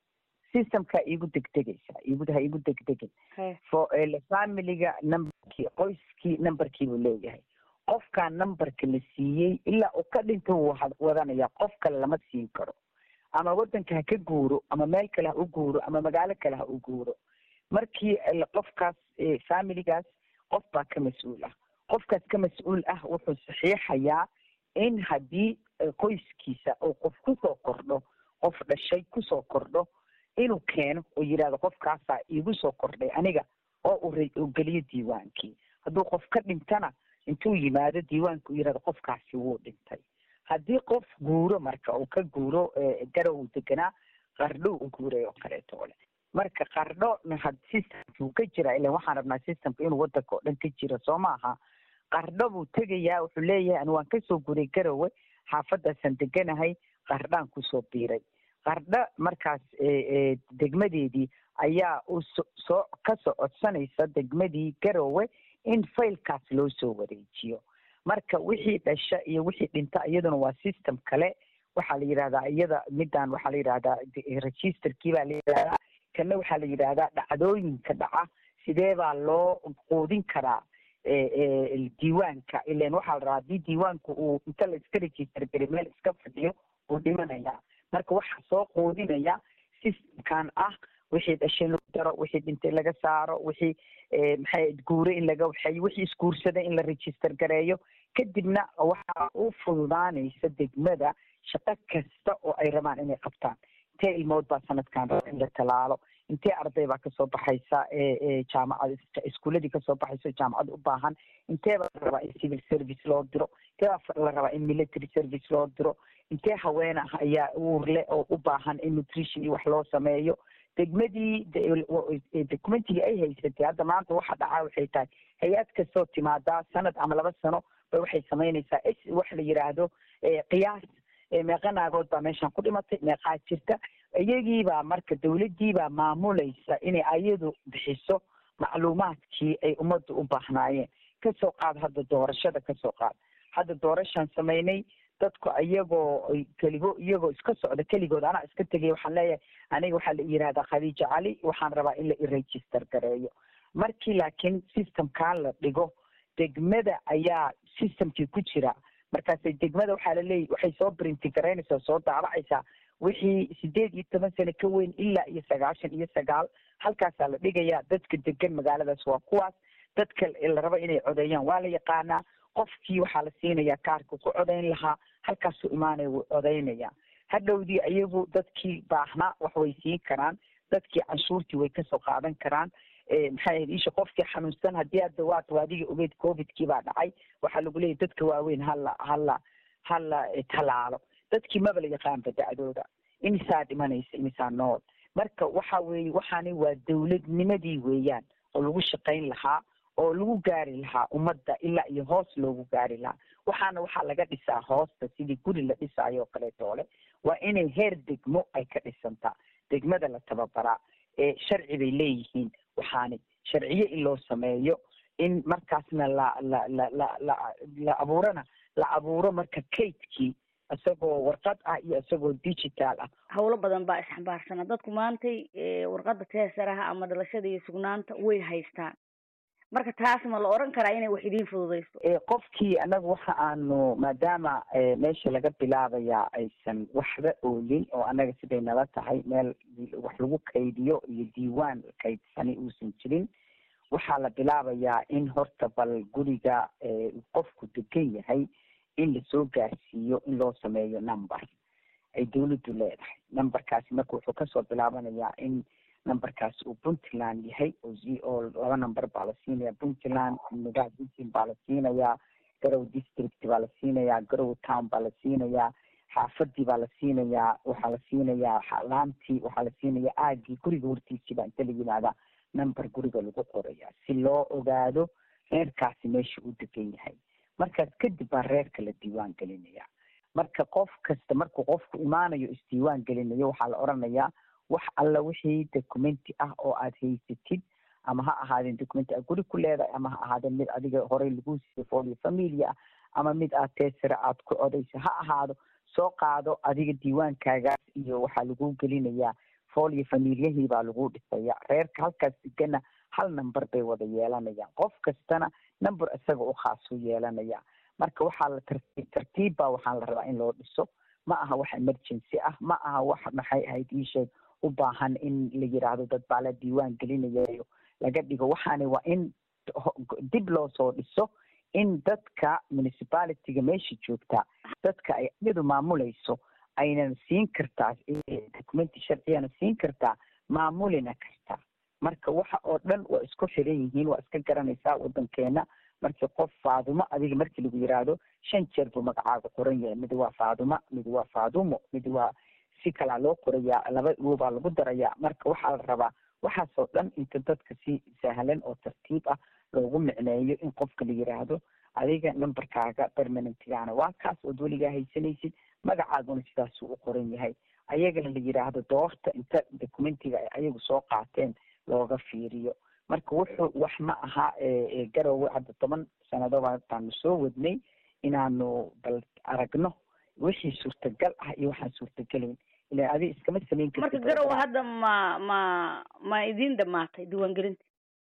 systemka igu degdegaysa igu ha igu degdegin fo familiga numberkii qoyskii numberkii buu leeyahay qofkaa numberka la siiyey ilaa uu ka dhinta wuu wadanaya qof kale lama siin karo ama wadanka ha ka guuro ama meel kale ha u guuro ama magaalo kale ha u guuro markii qofkaas familigaas qof baa ka mas-uul ah qofkaas ka mas-uul ah wuxuu saxiixayaa in haddii qoyskiisa uu qof kusoo kordho qof dhashay kusoo kordho inuu keeno oo yidhahdo qofkaasaa iigu soo kordhay aniga oo uu geliyo diiwaankii hadduu qof ka dhintana intuu yimaado diiwaanka u yidhahdo qofkaasi wuu dhintay haddii qof guuro marka uu ka guuro garow uu deganaa qardho u guuray oo kaleeto ole marka qardho systemki uu ka jira ilan waxaan rabnaa systemka inuu wadanka oo dhan ka jiro soo maaha qardho buu tegayaa wuxuu leeyahay ani waan kasoo guuray garowe xaafadaasaan deganahay qardhaan kusoo biiray qardho markaas degmadeedii ayaa u soo kasoo codsanaysa degmadii garowe in failkaas loo soo wareejiyo marka wixii dhasha iyo wixii dhinta iyaduna waa system kale waxaa la yidhahdaa iyada midaan waxaa la yidhahdaa registerkii baa la yidhahdaa kana waxaa la yidhahdaa dhacdooyinka dhaca sidee baa loo quudin karaa diiwaanka ilan waxaa la rabaa haddii diiwaanku uu inta la iska register gari meel iska fadhiyo uu dhimanaya marka waxaa soo quudinaya systemkan ah wixii dhashay lagu daro wixii dhintay laga saaro wixii maxay guure in laga waxeeyo wixii isguursada in la register gareeyo kadibna waxaa u fududaanaysa degmada shaqo kasta oo ay rabaan inay qabtaan intee ilmood baa sanadkan raba in la talaalo intee arday baa kasoo baxaysa jaamacad iskuuladii kasoo baxaysa jaamacad u baahan intee baa la rabaa in civil service loo diro intee baa la rabaa in military service loo diro intee haween ah ayaa uurle oo u baahan in nutrition iyo wax loo sameeyo degmadii documentigii ay haysatay hadda maanta waxa dhacaa waxay tahay hay-ad kastoo timaadaa sanad ama laba sano ba waxay samaynaysaa s wax la yidhaahdo qiyaas meeqa naagood baa meeshan ku dhimatay meeqaa jirta iyagiibaa marka dawladdiibaa maamulaysa inay ayadu bixiso macluumaadkii ay ummadda u baahnaayeen kasoo qaad hadda doorashada kasoo qaad hadda doorashaan samaynay dadku iyagoo keligo iyagoo iska socda keligood anaa iska tegay waxaan leeyahay aniga waxaa la yihahdaa khadiija cali waxaan rabaa in la iregister gareeyo markii laakiin systemkaa la dhigo degmada ayaa systemkii ku jira markaasay degmada waxaa laleeyahy waxay soo brinti garaynaysaa soo daabacaysaa wixii sideed iyo toban sano ka weyn ilaa iyo sagaashan iyo sagaal halkaasaa la dhigayaa dadka degan magaaladaas waa kuwaas dadka la rabo inay codeeyaan waa la yaqaanaa qofkii waxaa la siinayaa kaarka ku codayn lahaa halkaasuu imaanaya wuu codaynaya hadhowdii iyagu dadkii baahnaa wax way siin karaan dadkii canshuurtii way kasoo qaadan karaan maxay ahayd isha qofkii xanuunsan haddii hadda waad waadiga ogeed covidkii baa dhacay waxaa lagu leeyahy dadka waaweyn hala hala hala talaalo dadkii maba la yaqaanba dacdooda imisaa dhimanaysa imisaa nool marka waxa weeye waxaani waa dawladnimadii weeyaan oo lagu shaqayn lahaa oo lagu gaari lahaa ummadda ilaa iyo hoos loogu gaari lahaa waxaana waxaa laga dhisaa hoosta sidii guri la dhisaayo oo kaleetoole waa inay heer degmo ay ka dhisantaa degmada la tababaraa ee sharci bay leeyihiin waxaani sharciyo in loo sameeyo in markaasna la la la la la la abuurana la abuuro marka kaydkii isagoo warqad ah iyo isagoo digital ah howlo badan baa isxambaarsana dadku maantay warqadda teesaraha ama dhalashada iyo sugnaanta way haystaan marka taas ma la oran karaa inay wax idiin fududayso qofkii anaga waxa aanu maadaama meesha laga bilaabayaa aysan waxba oolin oo anaga siday nala tahay meel wax lagu kaydiyo iyo diiwaan kaydsani uusan jirin waxaa la bilaabayaa in horta bal guriga qofku degan yahay in lasoo gaarsiiyo in loo sameeyo number ay dawladdu leedahay numberkaasi marka wuxuu kasoo bilaabanayaa in numberkaas uu puntland yahay oo laba number baa la siinaya puntland nugaha puntland baa la siinayaa garow district baa la siinayaa garow town baa la siinayaa xaafadii baa la siinayaa waxaa la siinayaa laantii waxaa la siinayaa aagii guriga hortiisii baa inta la yimaadaa number guriga lagu qoraya si loo ogaado reerkaasi meesha uu degan yahay markaas kadib baa reerka la diiwaan gelinaya marka qof kasta markuu qofku imaanayo isdiiwaan gelinayo waxaa la oranayaa wax alla wixii documenti ah oo aad haysatid ama ha ahaadeen documenti aad guri ku leedahay ama ha ahaadeen mid adiga horey lagu siiyey folio familia ah ama mid aad teesira aad ku codayso ha ahaado soo qaado adiga diiwaankaagaas iyo waxaa lagu gelinayaa folio familiyahii baa lagu dhisaya reerka halkaas degana hal number bay wada yeelanayaan qof kastana number isaga u khaas u yeelanaya marka waxaa la tartiib tartiib baa waxaan la rabaa in loo dhiso ma aha wax emergency ah ma aha wax maxay ahayd iisheeg u baahan in la yiraahdo dad baa la diiwaan gelinayayo laga dhigo waxaani waa in dib loo soo dhiso in dadka municipalityga meesha joogtaa dadka ay iyadu maamulayso aynan siin kartaa documenti sharciyana siin kartaa maamulina kartaa marka waxa oo dhan waa isku xiran yihiin waa iska garanaysaa wadankeena markii qof faadumo adiga markii lagu yiraahdo shan jeer buu magacaaga qoran yahay mid waa faaduma mid waa faadumo mid waa si kalaa loo qorayaa laba baa lagu darayaa marka waxaa la rabaa waxaasoo dhan inta dadka si sahlan oo tartiib ah loogu micneeyo in qofka la yiraahdo adiga numberkaaga permanentgaana waa kaas ood weligaa haysanaysid magacaaguna sidaasuu u qoran yahay ayagana la yiraahdo doorta inta documentiga ay ayagu soo qaateen looga fiiriyo marka wuxuu wax ma aha garowe hadda toban sannadoba baanu soo wadnay inaanu bal aragno wixii suurtagal ah iyo waxaan suurtagelayn ila adi iskama samayn marka garowe hadda ma ma ma idiin dhamaatay diiwaangelinta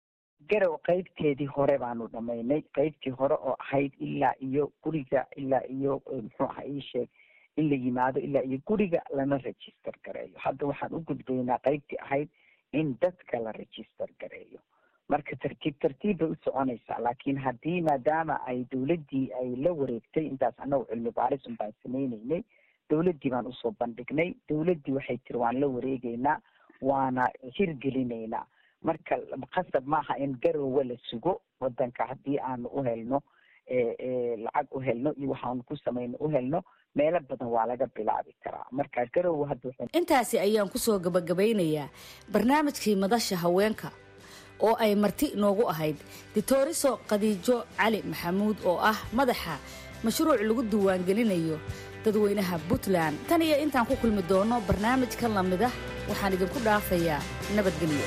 garow qeybteedii hore baanu dhamaynay qeybtii hore oo ahayd ilaa iyo guriga ilaa iyo muxuu aha ii sheeg in la yimaado ilaa iyo guriga lana register gareeyo hadda waxaan u gudbaynaa qeybtii ahayd in dadka la register gareeyo marka tartiib tartiib bay u soconaysaa laakiin haddii maadaama ay dawladdii ay la wareegtay intaas annagu cilmi baaris un baan sameyneynay dawladdii baan usoo bandhignay dawladdii waxay tiri waan la wareegeynaa waana hirgelinaynaa marka qasab maaha in garowe la sugo wadanka haddii aanu u helno lacag u helno iyo waxaanu ku samayno u helno meelo badan waa laga bilaabi karaa marka garow hadda intaasi ayaan kusoo gabagabaynayaa barnaamijkii madasha haweenka oo ay marti inoogu ahayd ditoriso khadiijo cali maxamuud oo ah madaxa mashruuc lagu diiwaangelinayo dadweynaha puntland tan iyo intaan ku kulmi doono barnaamijkan lamid ah waxaan idinku dhaafayaa nabadgelyo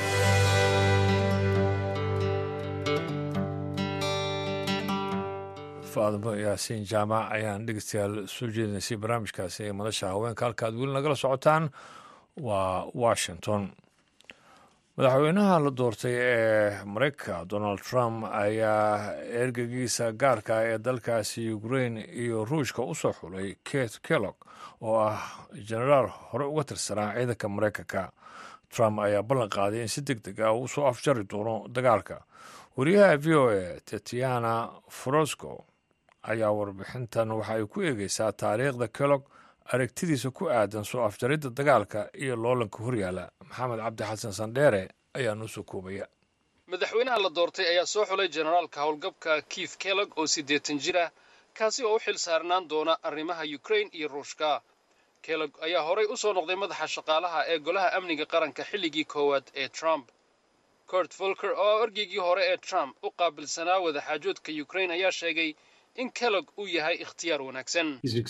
faadmo yaasiin jaamac ayaan dhegeystayaal soo jeedinaysay barnaamijkaasi ee madasha haweenka halka aad weli nagala socotaan waa washington madaxweynaha la doortay ee mareykanka donald trump ayaa ergegiisa gaarka ee dalkaasi ukrain iyo ruushka u soo xulay kate kellog oo ah jenaraal hore uga tirsanaa ciidanka mareykanka trump ayaa ballan qaaday in si deg deg ah uu soo afjari doono dagaalka wariyaha v o a tetiana frosco ayaa warbixintan waxa ay ku eegeysaa taariikhda kellog aragtidiisa ku aadan soo afjaridda dagaalka iyo loolanka horyaala maxamed cabdi xasan sandheere ayaa noo soo koobaya madaxweynaha la doortay ayaa soo xulay generaalka howlgabka keith kellog oo siddeetan jir ah kaasi oo u xil saarnaan doona arrimaha ukrain iyo ruushka kellog ayaa horay u soo noqday madaxa shaqaalaha ee golaha amniga qaranka xilligii koowaad ee trump cort volker oo ergeygii hore ee trump u qaabilsanaa wadaxaajoodka ukrain ayaa sheegay in kellog uu yahay ikhtiyaar wanaagsan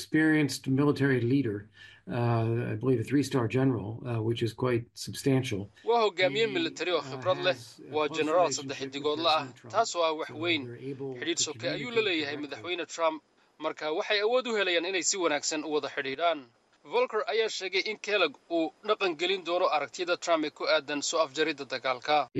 waa hogaamiye militari oo khibrad leh waa jenaraal saddex xidigoodla ah taasoo ah wax weyn xidhiidh soke ayuu la leeyahay madaxweyne trump marka waxay awood u helayaan inay si wanaagsan u wada xidhiidhaan volker ayaa sheegay in kellog uu dhaqan gelin doono aragtiyada trump ee ku aadan soo afjaridda dagaalka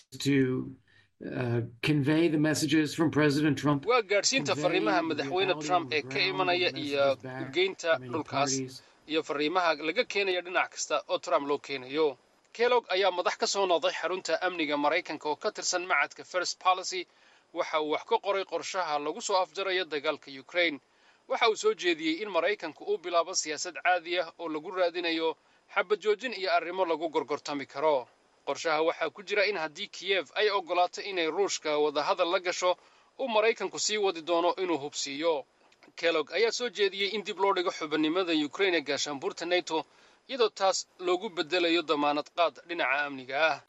waa gaadhsiinta fariimaha madaxweyne trump ee ka imanaya iyo ugeynta dhulkaas iyo fariimaha laga keenaya dhinac kasta oo trump loo keenayo kellog ayaa madax ka soo noqday xarunta amniga maraykanka oo ka tirsan macadka first policy waxa uu wax ka qoray qorshaha lagu soo afjarayo dagaalka ukrain waxa uu soo jeediyey in maraykanku uu bilaabo siyaasad caadi ah oo lagu raadinayo xabad joojin iyo arrimo lagu gorgortami karo qorshaha waxaa ku jira in haddii kiyef ay oggolaato inay ruushka wadahadal la gasho uu maraykanku sii wadi doono inuu hubsiiyo kellog ayaa soo jeediyey in dib loo dhigo xubinimada ukrain ee gaashaanbuurta neto iyadoo taas loogu beddelayo damaanad qaad dhinaca amniga ah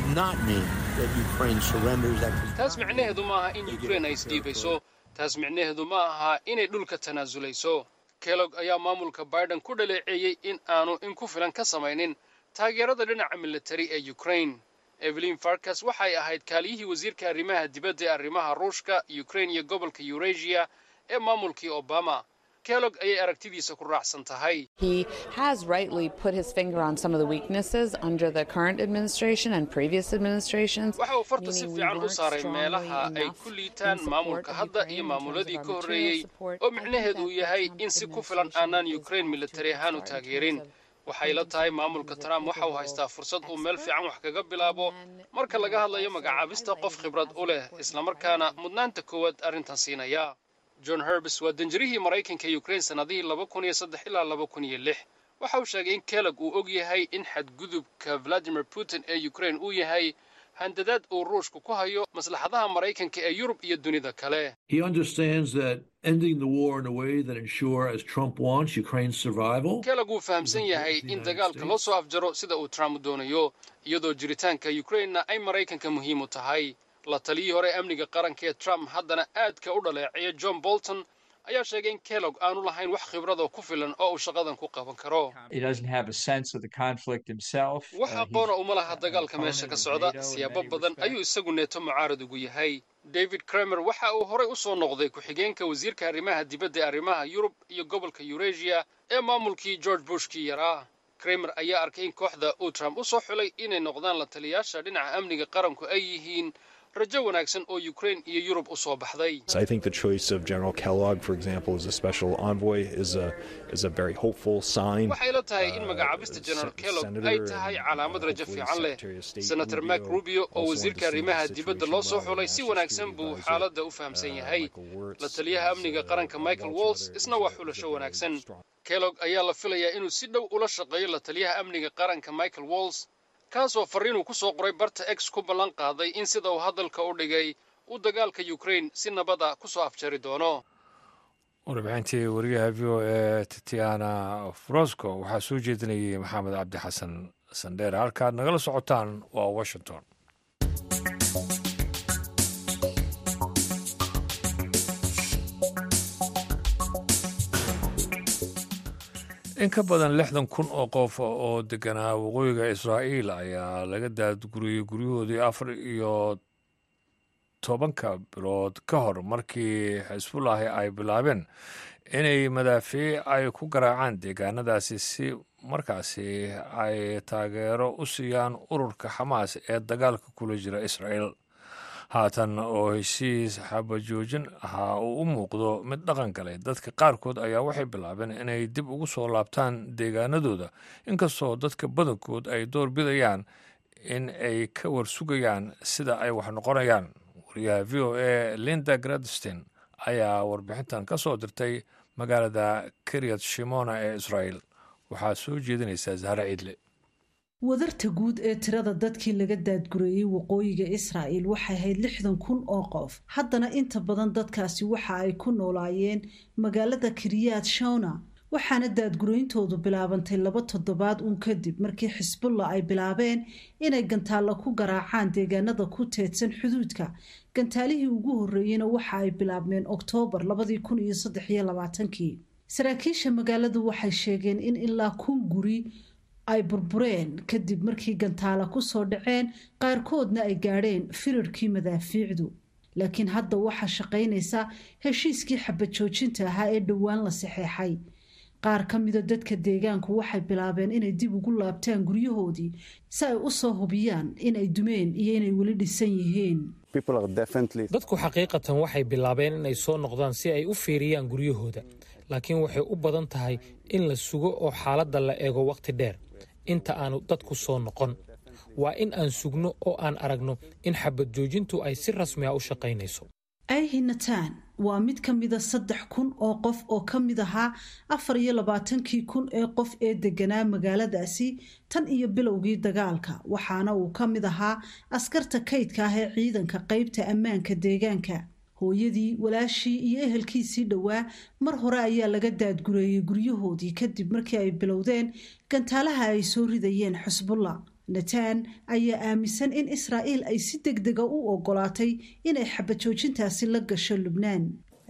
taas micnaheedu ma aha in ukrain ay isdhiibayso taas micnaheedu ma aha inay dhulka tanaasulayso kellog ayaa maamulka biden ku dhaleeceeyey in aanu in ku filan ka samaynin taageerada dhinaca militari ee ukrain evelyn farkas waxay ahayd kaaliyihii wasiirka arrimaha dibadda ee arrimaha ruushka ukrain iyo gobolka eurasia ee maamulkii obama kellog ayay aragtidiisa ku raacsan tahay He has rightly put his finger on some of the weaknesses under the current administration and previous administrations. waxa uu farta si meaning we fiican u weren't saaray strongly meelaha ay enough ku in liitaan support maamulka of hadda Ukraine iyo in terms maamuladii of ka our horreeyey material support. oo I think micnaheedu that uu the yahay Trump in si ku filan administration aanaan is ukraine off militari to a ahaan u good start in taageerin terms of waxay la tahay maamulka trump waxa uu haystaa fursad uu meel fiican wax kaga bilaabo marka laga hadlayo magacaabista qof khibrad u leh islamarkaana mudnaanta koowaad arrintan siinaya john herbs waa danjirihii maraykanka ee ukraine sannadihii laba kun iyo saddex ilaa laba kun iyo lix waxa uu sheegay in kellog uu og yahay in xadgudubka valadimir putin ee ukraine uu yahay handadaad uu ruushku ku hayo maslaxadaha maraykanka ee yurub iyo dunida kale He understands that ending the war in a way that ensure, as Trump wants, Ukraine's survival. kellog wuu fahamsan yahay in dagaalka loo soo afjaro sida uu trump doonayo iyadoo jiritaanka ukrainena ay maraykanka muhiim u tahay la taliyii hore ee amniga qaranka ee trump haddana aadka u dhaleeceeya john bolton ayaa sheegay in kellog aanu lahayn wax khibradoo ku filan oo uu shaqadan ku qaban karo He doesn't have a sense of the conflict himself. wax Uh, aqoona he's uma laha dagaalka meesha ka socda siyaabo badan ayuu isagu neeto mucaarad ugu yahay david kramer waxa uu horay u soo noqday ku-xigeenka wasiirka arrimaha dibadda ee arrimaha yurub iyo gobolka eurasia ee maamulkii george bushkii yaraa kramer ayaa arkay in kooxda uu trump u soo xulay inay noqdaan la taliyaasha dhinaca amniga qaranku ay yihiin rajo wanaagsan oo ukraine iyo yurub u soo baxday I think the choice of General Kellogg, for example, as a special envoy is a is a very hopeful sign. waxay la tahay in magacaabista general kellogg ay tahay calaamad rajo fiican leh senator mark rubio oo wasiirka arrimaha dibadda loo soo xulay si wanaagsan buu xaaladda u fahamsan yahay la taliyaha amniga qaranka michael walls isna waa xulasho wanaagsan kellogg ayaa la filayaa inuu si dhow ula shaqeeyo la taliyaha amniga qaranka michael walls kaasoo farriinuu ku soo qoray barta x ku ballan qaaday in sida uu hadalka u dhigay uu dagaalka ukrain si nabada ku soo afjari doono warbixintii wariyaha v o e titiana frosco waxaa soo jeedinayay maxamed cabdi xasan sandheer halkaad nagala socotaan waa washington in ka badan lixdan kun oo qof oo deganaa waqooyiga israa'iil ayaa laga daadguriyey guryahoodii afar iyo tobanka bilood ka hor markii xisbullaahi ay bilaabeen inay madaafiic ay ku garaacaan deegaanadaasi si markaasi ay taageero u siiyaan ururka xamaas ee dagaalka kula jira israa'iil haatan oo heshiis xabajoojin ahaa uu u muuqdo mid dhaqan galay dadka qaarkood ayaa waxay bilaabeen inay dib ugu soo laabtaan deegaanadooda inkastoo dadka badankood ay door bidayaan in ay ka warsugayaan sida ay wax noqonayaan wariyaha v o e linda gradstein ayaa warbixintan ka soo dirtay magaalada kiryat shimona ee israa'iil waxaa soo jeedinaysaa zahra ciidle wadarta guud ee tirada dadkii laga daadgureeyey waqooyiga israa'il waxay ahayd lixdan kun oo qof haddana inta badan dadkaasi waxa ay ku noolaayeen magaalada kiryaad shona waxaana daadgurayntoodu bilaabantay laba toddobaad uun kadib markii xisbullah ay bilaabeen inay gantaalla ku garaacaan deegaanada ku teedsan xuduudka gantaalihii ugu horreeyeyna waxa ay bilaabmeen oktoobar labadii kun iyo saddex iyo labaatankii saraakiisha magaaladu waxay sheegeen in ilaa kun guri ay burbureen kadib markii gantaala ku soo dhaceen qaarkoodna ay gaadheen firarkii madaafiicdu laakiin hadda waxaa shaqaynaysa heshiiskii xabajoojinta ahaa ee dhowaan la saxeexay qaar ka mida dadka deegaanku waxay bilaabeen inay dib ugu laabtaan guryahoodii si ay u soo hubiyaan inay dumeen iyo inay weli dhisan yihiin dadku xaqiiqatan waxay bilaabeen inay soo noqdaan si ay u fiiriyaan guryahooda laakiin waxay u badan tahay in la sugo oo xaaladda la eego wakhti dheer inta aanu dadku soo noqon waa in aan sugno oo aan aragno in xabad joojintu ay si rasmi a u shaqaynayso ayhi natan waa mid ka mida saddex kun oo qof oo ka mid ahaa afar iyo labaatankii kun ee qof ee deganaa magaaladaasi tan iyo bilowgii dagaalka waxaana uu ka mid ahaa askarta kaydka ah ee ciidanka qaybta ammaanka deegaanka hooyadii walaashii iyo ehelkiisii dhowaa mar hore ayaa laga daadgureeyey guryahoodii kadib markii ay bilowdeen gantaalaha ay soo ridayeen xusbullah natan ayaa aaminsan in israa'iil ay si deg dega u ogolaatay inay xabajoojintaasi la gasho lubnaan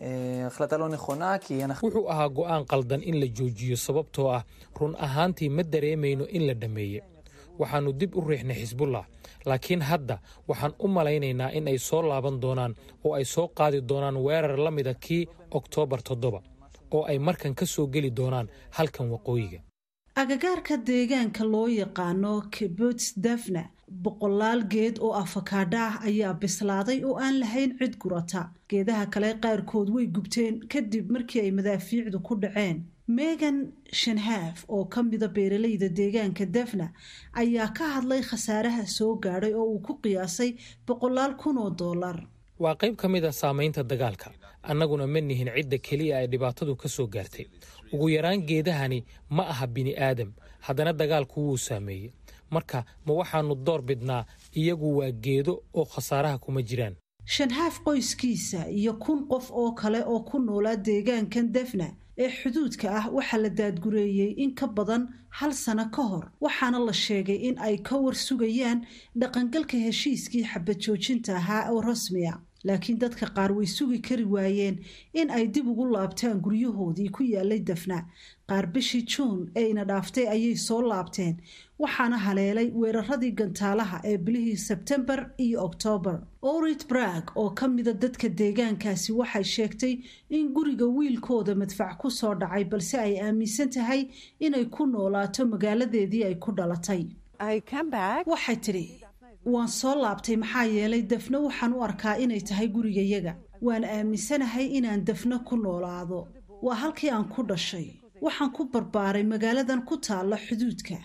wuxuu ahaa go'aan qaldan in la joojiyo sababtoo ah run ahaantii ma dareemayno in la dhammeeye waxaannu dib u riixnay xisbullah laakiin hadda waxaan u malaynaynaa in ay soo laaban doonaan oo ay soo qaadi doonaan weerar la mida kii oktoobar toddoba oo ay markan ka soo geli doonaan halkan waqooyiga agagaarka deegaanka loo yaqaano kibuts dafna boqolaal geed oo afakaadha ah ayaa bislaaday oo aan lahayn cid gurata geedaha kale qaarkood way gubteen kadib markii ay madaafiicdu ku dhaceen megan shanhaaf oo ka mida beeralayda deegaanka dafna ayaa ka hadlay khasaaraha soo gaadhay oo uu ku qiyaasay boqolaal kun oo dollar waa qayb ka mid a saamaynta dagaalka annaguna ma nihin cidda keliya ay dhibaatadu ka soo gaartay ugu yaraan geedahani ma aha bini aadam haddana dagaalku wuu saameeyey marka ma waxaannu door bidnaa iyagu waa geedo oo khasaaraha kuma jiraan shanhaaf qoyskiisa iyo kun qof oo kale oo ku noolaa deegaankan dafna ee xuduudka ah waxaa la daadgureeyey in ka badan hal sano ka hor waxaana la sheegay in ay ka war sugayaan dhaqangalka heshiiskii xabajoojinta ahaa oo rasmiya laakiin dadka qaar way sugi kari waayeen in ay dib ugu laabtaan guryahoodii ku yaalay dafna qaar bishii juun eeyna dhaaftay ayay soo laabteen waxaana haleelay weeraradii gantaalaha ee bilihii sebtembar iyo oktoobar orit brag oo ka mida dadka deegaankaasi waxay sheegtay in guriga wiilkooda madfac ku soo dhacay balse ay aaminsan tahay inay ku noolaato magaaladeedii ay ku dhalatay waxay tidhi waan soo laabtay maxaa yeelay dafno waxaan u arkaa inay tahay gurigayaga waan aaminsanahay inaan dafno ku noolaado waa halkii aan ku dhashay waxaan ku barbaaray magaaladan ku taalla xuduudka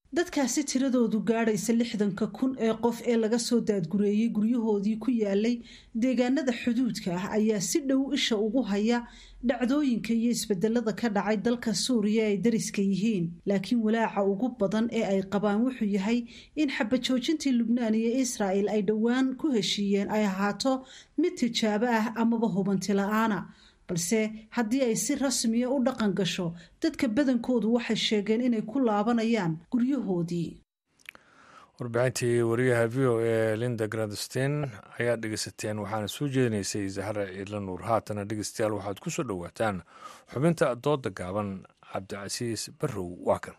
dadkaasi tiradoodu gaadhaysa lixdanka kun ee qof ee laga soo daadgureeyey guryahoodii ku yaalay deegaanada xuduudka ah ayaa si dhow isha ugu haya dhacdooyinka iyo isbedelada ka dhacay dalka suuriya ay dariska yihiin laakiin walaaca ugu badan ee ay qabaan wuxuu yahay in xabajoojintii lubnaan iyo israa'el ay dhowaan ku heshiiyeen ay ahaato mid tijaabo ah amaba hubanti la-aana balse haddii ay si rasmiya u dhaqan gasho dadka badankoodu waxay sheegeen inay ku laabanayaan guryahoodii warbixintii wariyaha v o e linda grandstein ayaad dhegeysateen waxaana soo jeedinaysay zahra ciidla nuur haatana dhegeystayaal waxaad ku soo dhowaataan xubinta dooda gaaban cabdicasiis barrow waa kan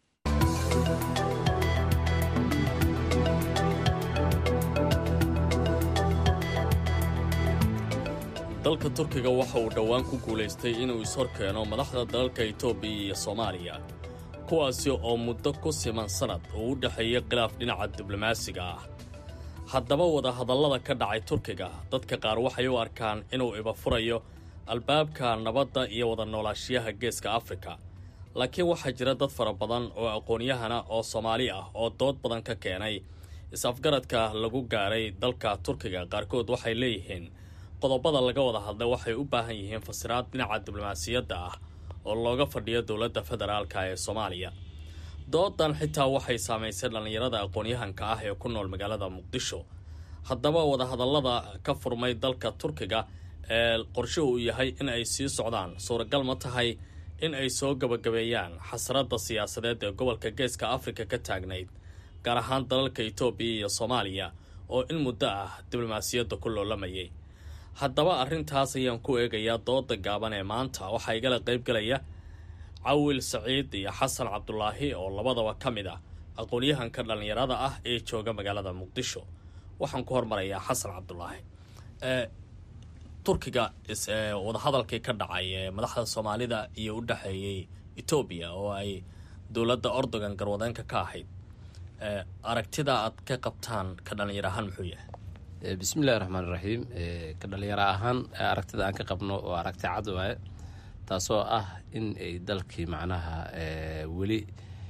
dalka turkiga waxa uu dhowaan ku guulaystay inuu ishorkeeno madaxda dalalka itoobiya iyo soomaaliya kuwaasi oo muddo ku siman sannad uu u dhexeeyey khilaaf dhinaca diblomaasiga ah haddaba wadahadallada ka dhacay turkiga dadka qaar waxay u arkaan inuu ibafurayo albaabka nabadda iyo wada noolaashiyaha geeska afrika laakiin waxaa jira dad fara badan oo aqoon-yahana oo soomaali ah oo dood badan ka keenay is-afgaradka lagu gaaray dalka turkiga qaarkood waxay leeyihiin qodobada laga wada hadlay waxay u baahan yihiin fasiraad dhinaca diblomaasiyadda ah oo looga fadhiyo dowladda federaalka ee soomaaliya doodan xitaa waxay saamaysay dhallinyarada aqoon-yahanka ah ee ku nool magaalada muqdisho haddaba wadahadallada ka furmay dalka turkiga ee qorshe uu yahay in ay sii socdaan suuragal ma tahay in ay soo gabagabeeyaan xasradda siyaasadeed ee gobolka geeska afrika ka taagnayd gaar ahaan dalalka itoobiya iyo soomaaliya oo in muddo ah diblomaasiyadda ku loolamayay haddaba arrintaas ayaan ku eegayaa dooda gaaban ee maanta waxaa igala qaybgalaya cawil saciid iyo xasan cabdulaahi oo labadaba ka mid ah aqoon-yahanka dhallinyarada ah ee jooga magaalada muqdisho waxaan ku hormarayaa xasan cabdulaahi turkiga wadahadalkii ka dhacay ee madaxda soomaalida iyo u dhexeeyey etoobiya oo ay dowladda ordogan garwadeenka ka ahayd aragtida aad ka qabtaan ka dhallinyar ahaan muxuu yahay bismillahi raxmaan iraxiim ka dhalinyaro ahaan aragtida aan ka qabno oo aragti cad waaye taasoo ah in ay dalkii macnaha weli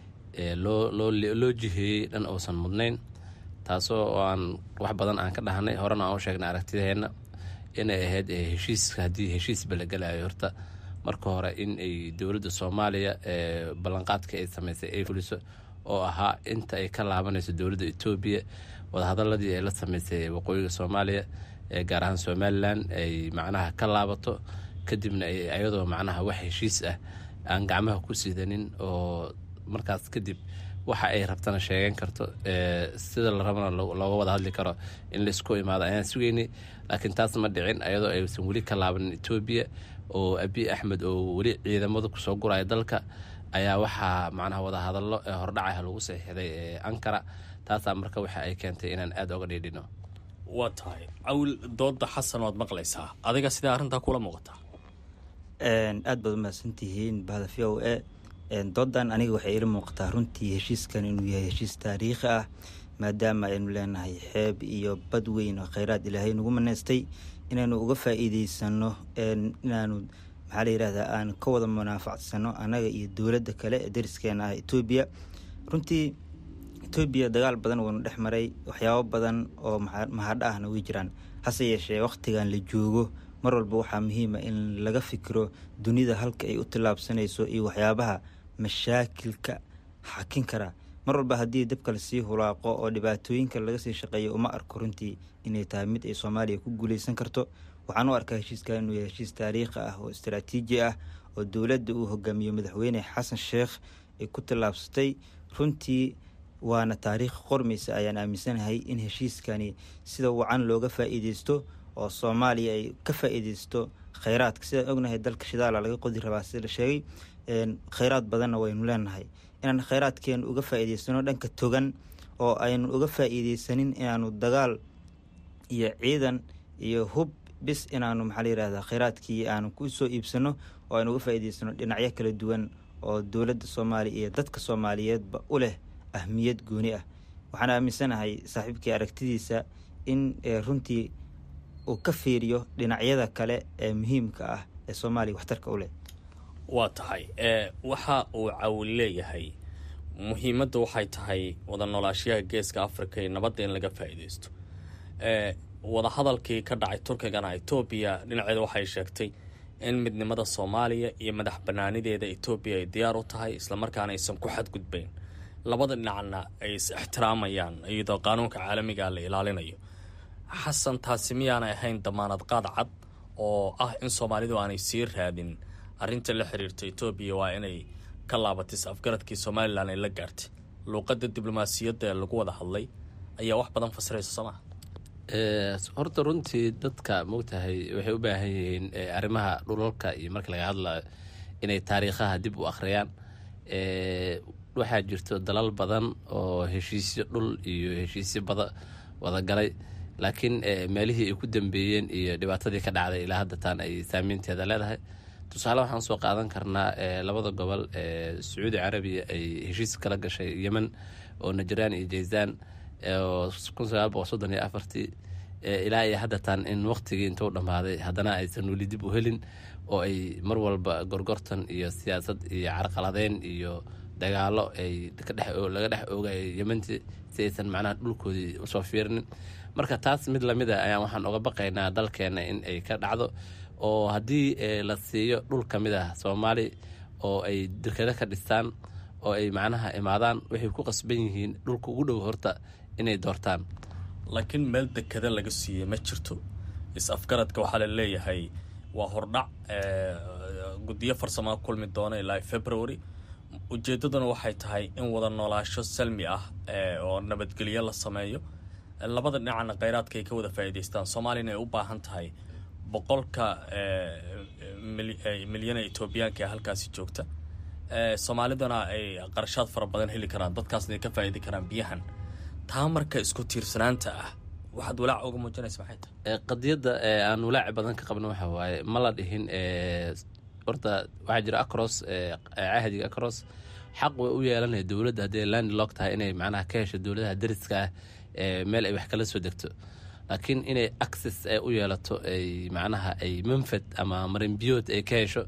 loo jiheeyey dhan uusan mudnayn taasoo aan wax badan aan ka dhahnay horena aan u sheegnay aragtideenna inay ahayd heshiiska haddii heshiisba la gelayo horta marka hore in ay dowladda soomaaliya ballanqaadka ay samaysay ay fuliso oo ahaa inta ay ka laabanayso dowladda etoobiya wadahadaladii ay la sameysay waqooyiga soomaaliya ee gaar ahaan somalilan ay macnaha ka laabato kadibna ayadoo macnaha wax heshiis ah aan gacmaha ku sidanin oo markaas kadib waxa ay rabtana sheegan karto sida la rabana looga wada hadli karo in laisku imaado ayaan sugeynay laakiin taas ma dhicin ayadoo aysan weli ka laabanin etoobiya oo abiy axmed oo weli ciidamada kusoo guraya dalka ayaa waxaa macnaha wadahadallo ee hordhacaha lagu saxiixday ee ankara taasaa marka waxa ay keentay inaan aada oga dhiidhino waa tahay cawil dooda xasan waad maqlaysaa adiga sidaa arrintaa kula muuqataa aad baad umahadsantihiin bahda v o e doodan aniga waxay ila muuqataa runtii heshiiskan inuu yahay heshiis taariikhi ah maadaama aynu leenahay xeeb iyo bad weyn oo kheyraad ilaahay nagu maneystay inaynu uga faa-iideysano inaanu maxaa la yihahdaa aan ka wada munaafacsano annaga iyo dowladda kale ee dariskeena ah etoobiya runtii etoobiya dagaal badan waynu dhex maray waxyaabo badan oo mahadho ahna way jiraan hase yeeshee wakhtigan la joogo mar walba waxaa muhiima in laga fikiro dunida halka ay u tillaabsanayso iyo waxyaabaha mashaakilka xakin kara mar walba haddii dabka lasii hulaaqo oo dhibaatooyinka laga sii shaqeeyo uma arko runtii inay tahay mid ay soomaaliya ku guuleysan karto waxaan u arkaa heshiiska inuu yahay heshiis taariikhi ah oo istaraatiiji ah oo dowladda uu hogaamiyo madaxweyne xasan sheekh ay ku tallaabsatay runtii waana taariikh qormaysa ayaan aaminsanahay in heshiiskani sida wacan looga faa-iideysto oo soomaaliya ay ka faa-iideysto kheyraadka sidaan ognahay dalka shidaala laga qodi rabaa sida la sheegay kheyraad badanna waynu leenahay inaan kheyraadkeenu uga faa-iideysano dhanka togan oo aynu uga faa-iideysanin inaanu dagaal iyo ciidan iyo hub bis inaanu maxaa la yihahdaa kheyraadkii aanu ku soo iibsano oo aynu uga faa-iideysano dhinacyo kala duwan oo dowladda soomaaliya iyo dadka soomaaliyeedba u leh ahmiyad gooni ah waxaan aaminsanahay saaxiibkii aragtidiisa in runtii uu ka fiiriyo dhinacyada kale ee muhiimka ah ee soomaaliya waxtarka u leh waa tahay waxa uu cawil leeyahay muhiimadda waxay tahay wada noolaashiyaha geeska africa iyo nabadda in laga faa'iidaysto wadahadalkii ka dhacay turkigana etoobiya dhinaceeda waxay sheegtay in midnimada soomaaliya iyo madax banaanideeda etoobiya ay diyaar u tahay islamarkaana aysan ku xadgudbayn labada dhinacna ay is ixtiraamayaan iyadoo qaanuunka caalamiga la ilaalinayo xasan taasi miyaanay ahayn damaanad qaad cad oo ah in soomaalidu aanay sii raadin arrinta la xiriirta etoobiya waa inay ka laabatay is-afgaradkii somalilan ay la gaartay luuqadda diblomaasiyadda ee lagu wada hadlay ayaa wax badan fasiraysa soo maha horta runtii dadka moogtahay waxay u baahan yihiin arrimaha dhulalka iyo marka laga hadlayo inay taariikhaha dib u akhriyaan waxaa jirto dalal badan oo heshiisyo dhul iyo heshiisyo bada wadagalay laakiin meelihii ay ku dambeeyeen iyo dhibaatadii ka dhacday ilaa hadda taan ay saameynteeda leedahay tusaale waxaan soo qaadan karnaa labada gobol ee sacuudi carabiya ay heshiis kala gashay yemen oo najraan iyo jaysaan oo kun sagaal boqol soddon iyo afartii ilaa iyo haddataan in waqtigii intuu dhammaaday haddana aysan weli dib u helin oo ay mar walba gorgortan iyo siyaasad iyo carqaladeyn iyo dagaalo ay laga dhex oogay yementii si aysan macnaha dhulkoodii usoo fiirinin marka taas mid lamid a ayaan waxaan oga baqaynaa dalkeena in ay ka dhacdo oo haddii la siiyo dhul ka mid ah soomaali oo ay dekado ka dhistaan oo ay macnaha imaadaan waxay ku qasban yihiin dhulka ugu dhow horta inay doortaan laakiin meel dekada laga siiyey ma jirto is-afgaradka waxaa la leeyahay waa hordhac guddiyo farsamaa kulmi doona ilaa february ujeeddaduna waxay tahay in wada noolaasho salmi ah oo nabadgelyo la sameeyo labada dhinacna kheyraadka ay ka wada faa'iidaystaan soomaaliyana ay u baahan tahay boqolka milyan ee etoobiyaanka ee halkaasi joogta soomaalidana ay qarashaad fara badan heli karaan dadkaasna ay ka faa'idi karaan biyahan taa marka isku tiirsanaanta ah waxaad walaac uga muujinaysa maxay tahay qadiyadda aan walaaci badan ka qabno waxa waaye ma la dhihin horta waxaa jira acros cahdiga acros xaq way u yeelanaya dowladda haddii land lock tahay inay macnaha ka hesho dowladaha dariska ah meel ay wax kala soo degto laakiin inay access u yeelato ay macnaha ay manfad ama marinbiyood ay ka hesho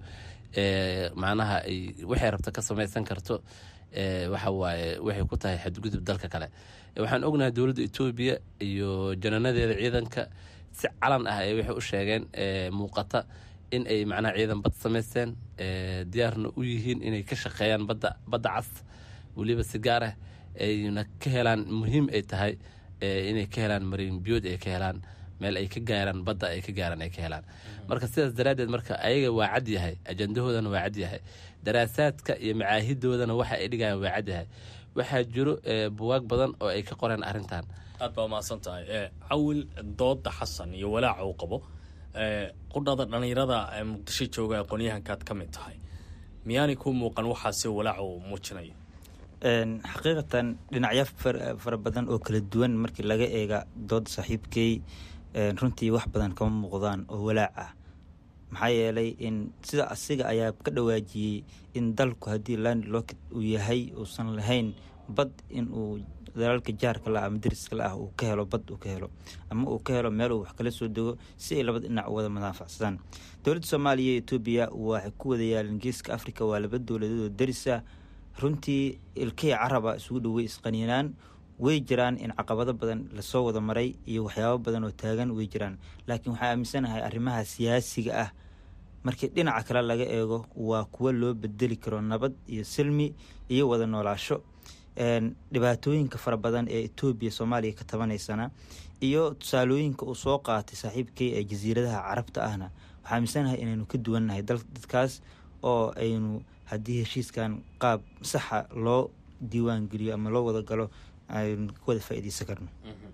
macnaha ay waxay rabto ka samaysan karto waxa waaye waxay ku tahay xadgudub dalka kale waxaan ognahay dowladda etoobiya iyo jananadeeda ciidanka si calan ah ay waxay u sheegeen muuqata in ay macnaha ciidan bad samaysteen diyaarna u yihiin inay ka shaqeeyaan badda badda cas weliba si gaar ah ayna ka helaan muhiim ay tahay inay ka helaan marin biyood ay ka helaan meel ay ka gaaraan badda ay ka gaaraan ay ka helaan marka sidaas daraaddeed marka ayaga waa cad yahay ajandahoodana waa cad yahay daraasaadka iyo macaahidoodana waxa ay dhigayaan waa cad yahay waxaa jiro buwaag badan oo ay ka qoreen arrintan aad baa umahadsan tahay cawil dooda xasan iyo walaaca uu qabo qudhada dhallinyarada muqdisho jooga aqoonyahankaad ka mid tahay miyaanay ku muuqan waxaasi walaaca uu muujinayo xaqiiqatan dhinacyo fara badan oo kala duwan markii laga eega dooda saaxiibkey runtii wax badan kama muuqdaan oo walaac ah maxaa yeelay in sida asiga ayaa ka dhawaajiyey in dalku haddii land locket uu yahay uusan lahayn bad inuu dalalka jaarka la ama dariska la ah uu ka helo bad uu ka helo ama uu ka helo meel uu wax kala soo dego si ay labada dhinac u wada madaafacsadaan dowladda soomaaliya iyo etoobiya waxay ku wada yaaleen geeska africa waa laba dowladood oo darisa runtii ilkihii caraba isugu dhowey isqaniinaan way jiraan in caqabado badan lasoo wada maray iyo waxyaabo badan oo taagan way jiraan laakiin waxaa aaminsanahay arrimaha siyaasiga ah markii dhinaca kale laga eego waa kuwo loo bedeli karo nabad iyo silmi iyo wada noolaasho dhibaatooyinka fara badan ee etoobiya soomaaliya ka tabanaysana iyo tusaalooyinka uu soo qaatay saaxiibkay ee jasiiradaha carabta ahna waxaa aaminsanahay inaynu ka duwannahay dadkaas oo aynu haddii heshiiskan qaab saxa loo diiwaan geliyo ama loo wada galo aynu ka wada faa'iidaysan karno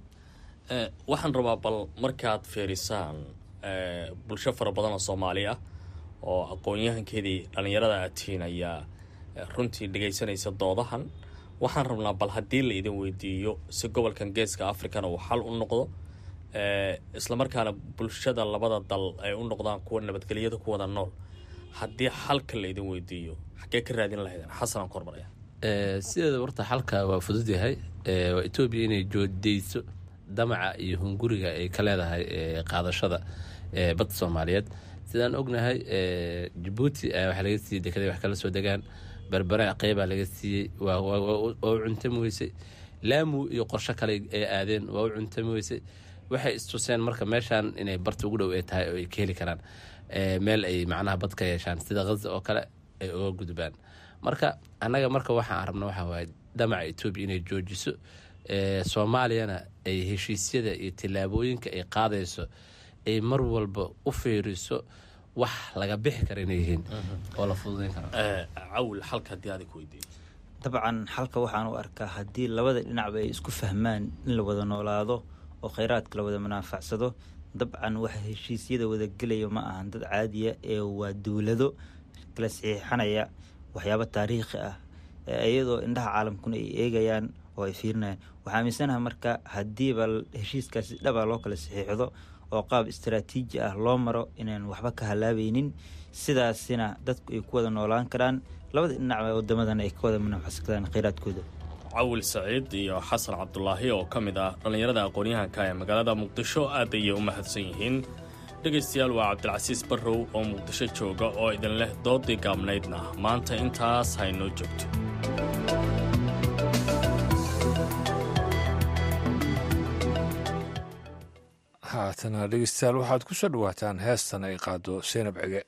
waxaan rabaa bal markaad fiirisaan bulsho fara badan oo soomaali ah oo aqoon-yahankeedii dhallinyarada aad tihiin ayaa runtii dhegaysanaysa doodahan waxaan rabnaa bal haddii la idin weydiiyo si gobolkan geeska africana uu xal u noqdo islamarkaana bulshada labada dal ay u noqdaan kuwa nabadgelyada ku wada nool haddii xalka la idin weydiiyo xaggee ka raadin lahaydeen xasanaan ku hormaraya sideeda warta xalka waa fudud yahay waa etoobiya inay joodeyso damaca iyo hunguriga ay ka leedahay qaadashada badda soomaaliyeed sidaan ognahay jabuuti waxaa laga siiyey dekeday wax kala soo degaan berbere qeybaa laga siiyey waa u cuntami weysay laamu iyo qorsho kale ay aadeen waa u cuntami weysay waxay istuseen marka meeshaan inay barta ugu dhow ay tahay oo ay ka heli karaan meel ay macnaha bad ka yeeshaan sida haza oo kale ay uga gudbaan marka annaga marka waxaan rabna waxaa waaye damaca etoobiya inay joojiso soomaaliyana ay heshiisyada iyo tillaabooyinka ay qaadayso ay mar walba u fiiriso wax laga bixi kara inay yihiin oo la fududayn karo cawil xalka haddii adig weydiiyo dabcan xalka waxaan u arkaa haddii labada dhinacba ay isku fahmaan in la wada noolaado oo kheyraadka la wada manaafacsado dabcan waxa heshiisyada wada gelaya ma ahan dad caadiya ee waa dowlado kala saxiixanaya waxyaabo taariikhi ah iyadoo indhaha caalamkuna ay eegayaan oo ay fiirinayaan waxaa aaminsanaha marka haddiiba heshiiskaasi dhaba loo kala saxiixdo oo qaab istaraatiiji ah loo maro inaan waxba ka halaabeynin sidaasina dadku ay ku wada noolaan karaan labada dhinacba wadamadan ay ka wada manafacsan karaan kheyraadkooda cawil saciid iyo xasan cabdulaahi oo ka mid ah dhallinyarada aqoon-yahanka ee magaalada muqdisho aad ayay u mahadsan yihiin dhegaystayaal waa cabdilcasiis barrow oo muqdisho jooga oo idin leh doodii gaabnaydna maanta intaas haynoo joogto haatana dhegeystayaal waxaad ku soo dhawaataan heestan ay qaado seynab cege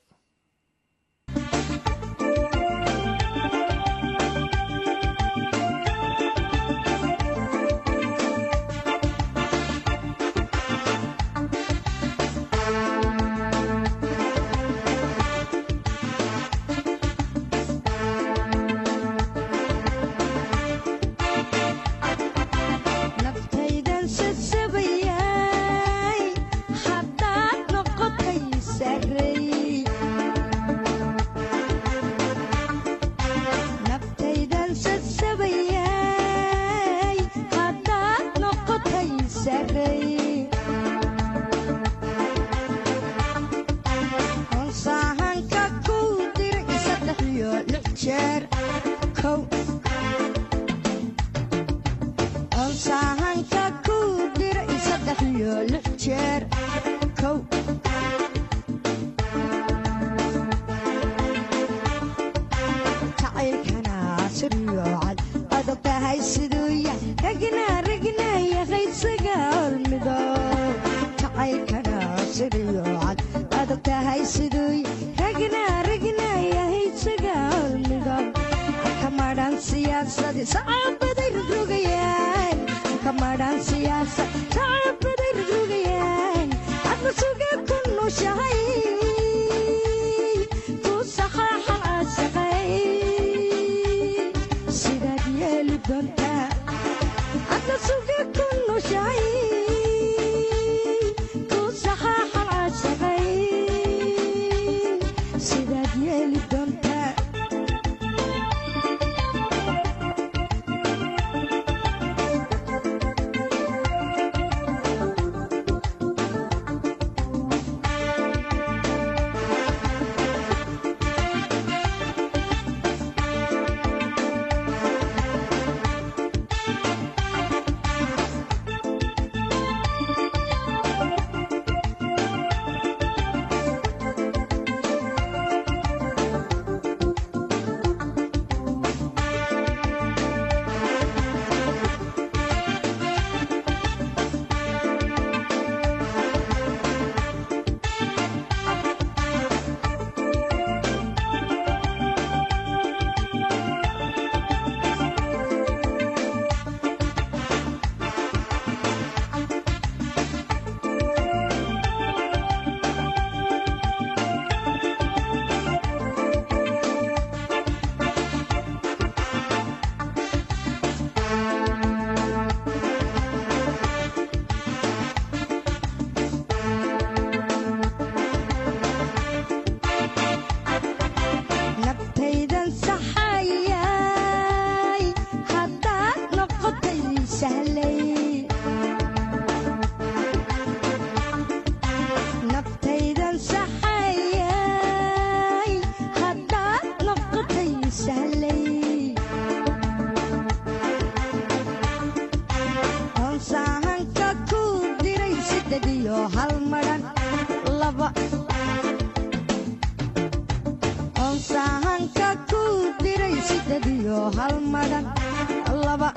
onsahanka ku diray tahay siddeed iyo hal madhan laba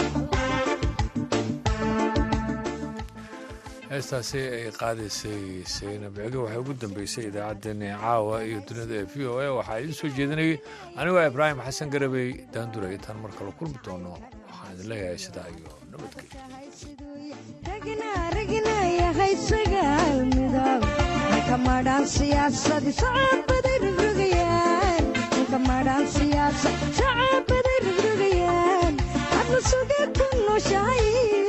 heestaasi ay qaadaysay saynab cege waxay ugu dambeysay idaacaddeenii caawa iyo dunida ee v o a waxaa idiin soo jeedinayay anigoo ibraahim xasan garabey daandura intaan mar kale kulmi doono waxaan idin leeyahay sidaa iyo ragnayahay sagaal midab halka madhaan siyaasadi sacabaday rogrogayaan halka madhaan siyaasad sacabaday rogrogayaan hadla sugee ku nooshahay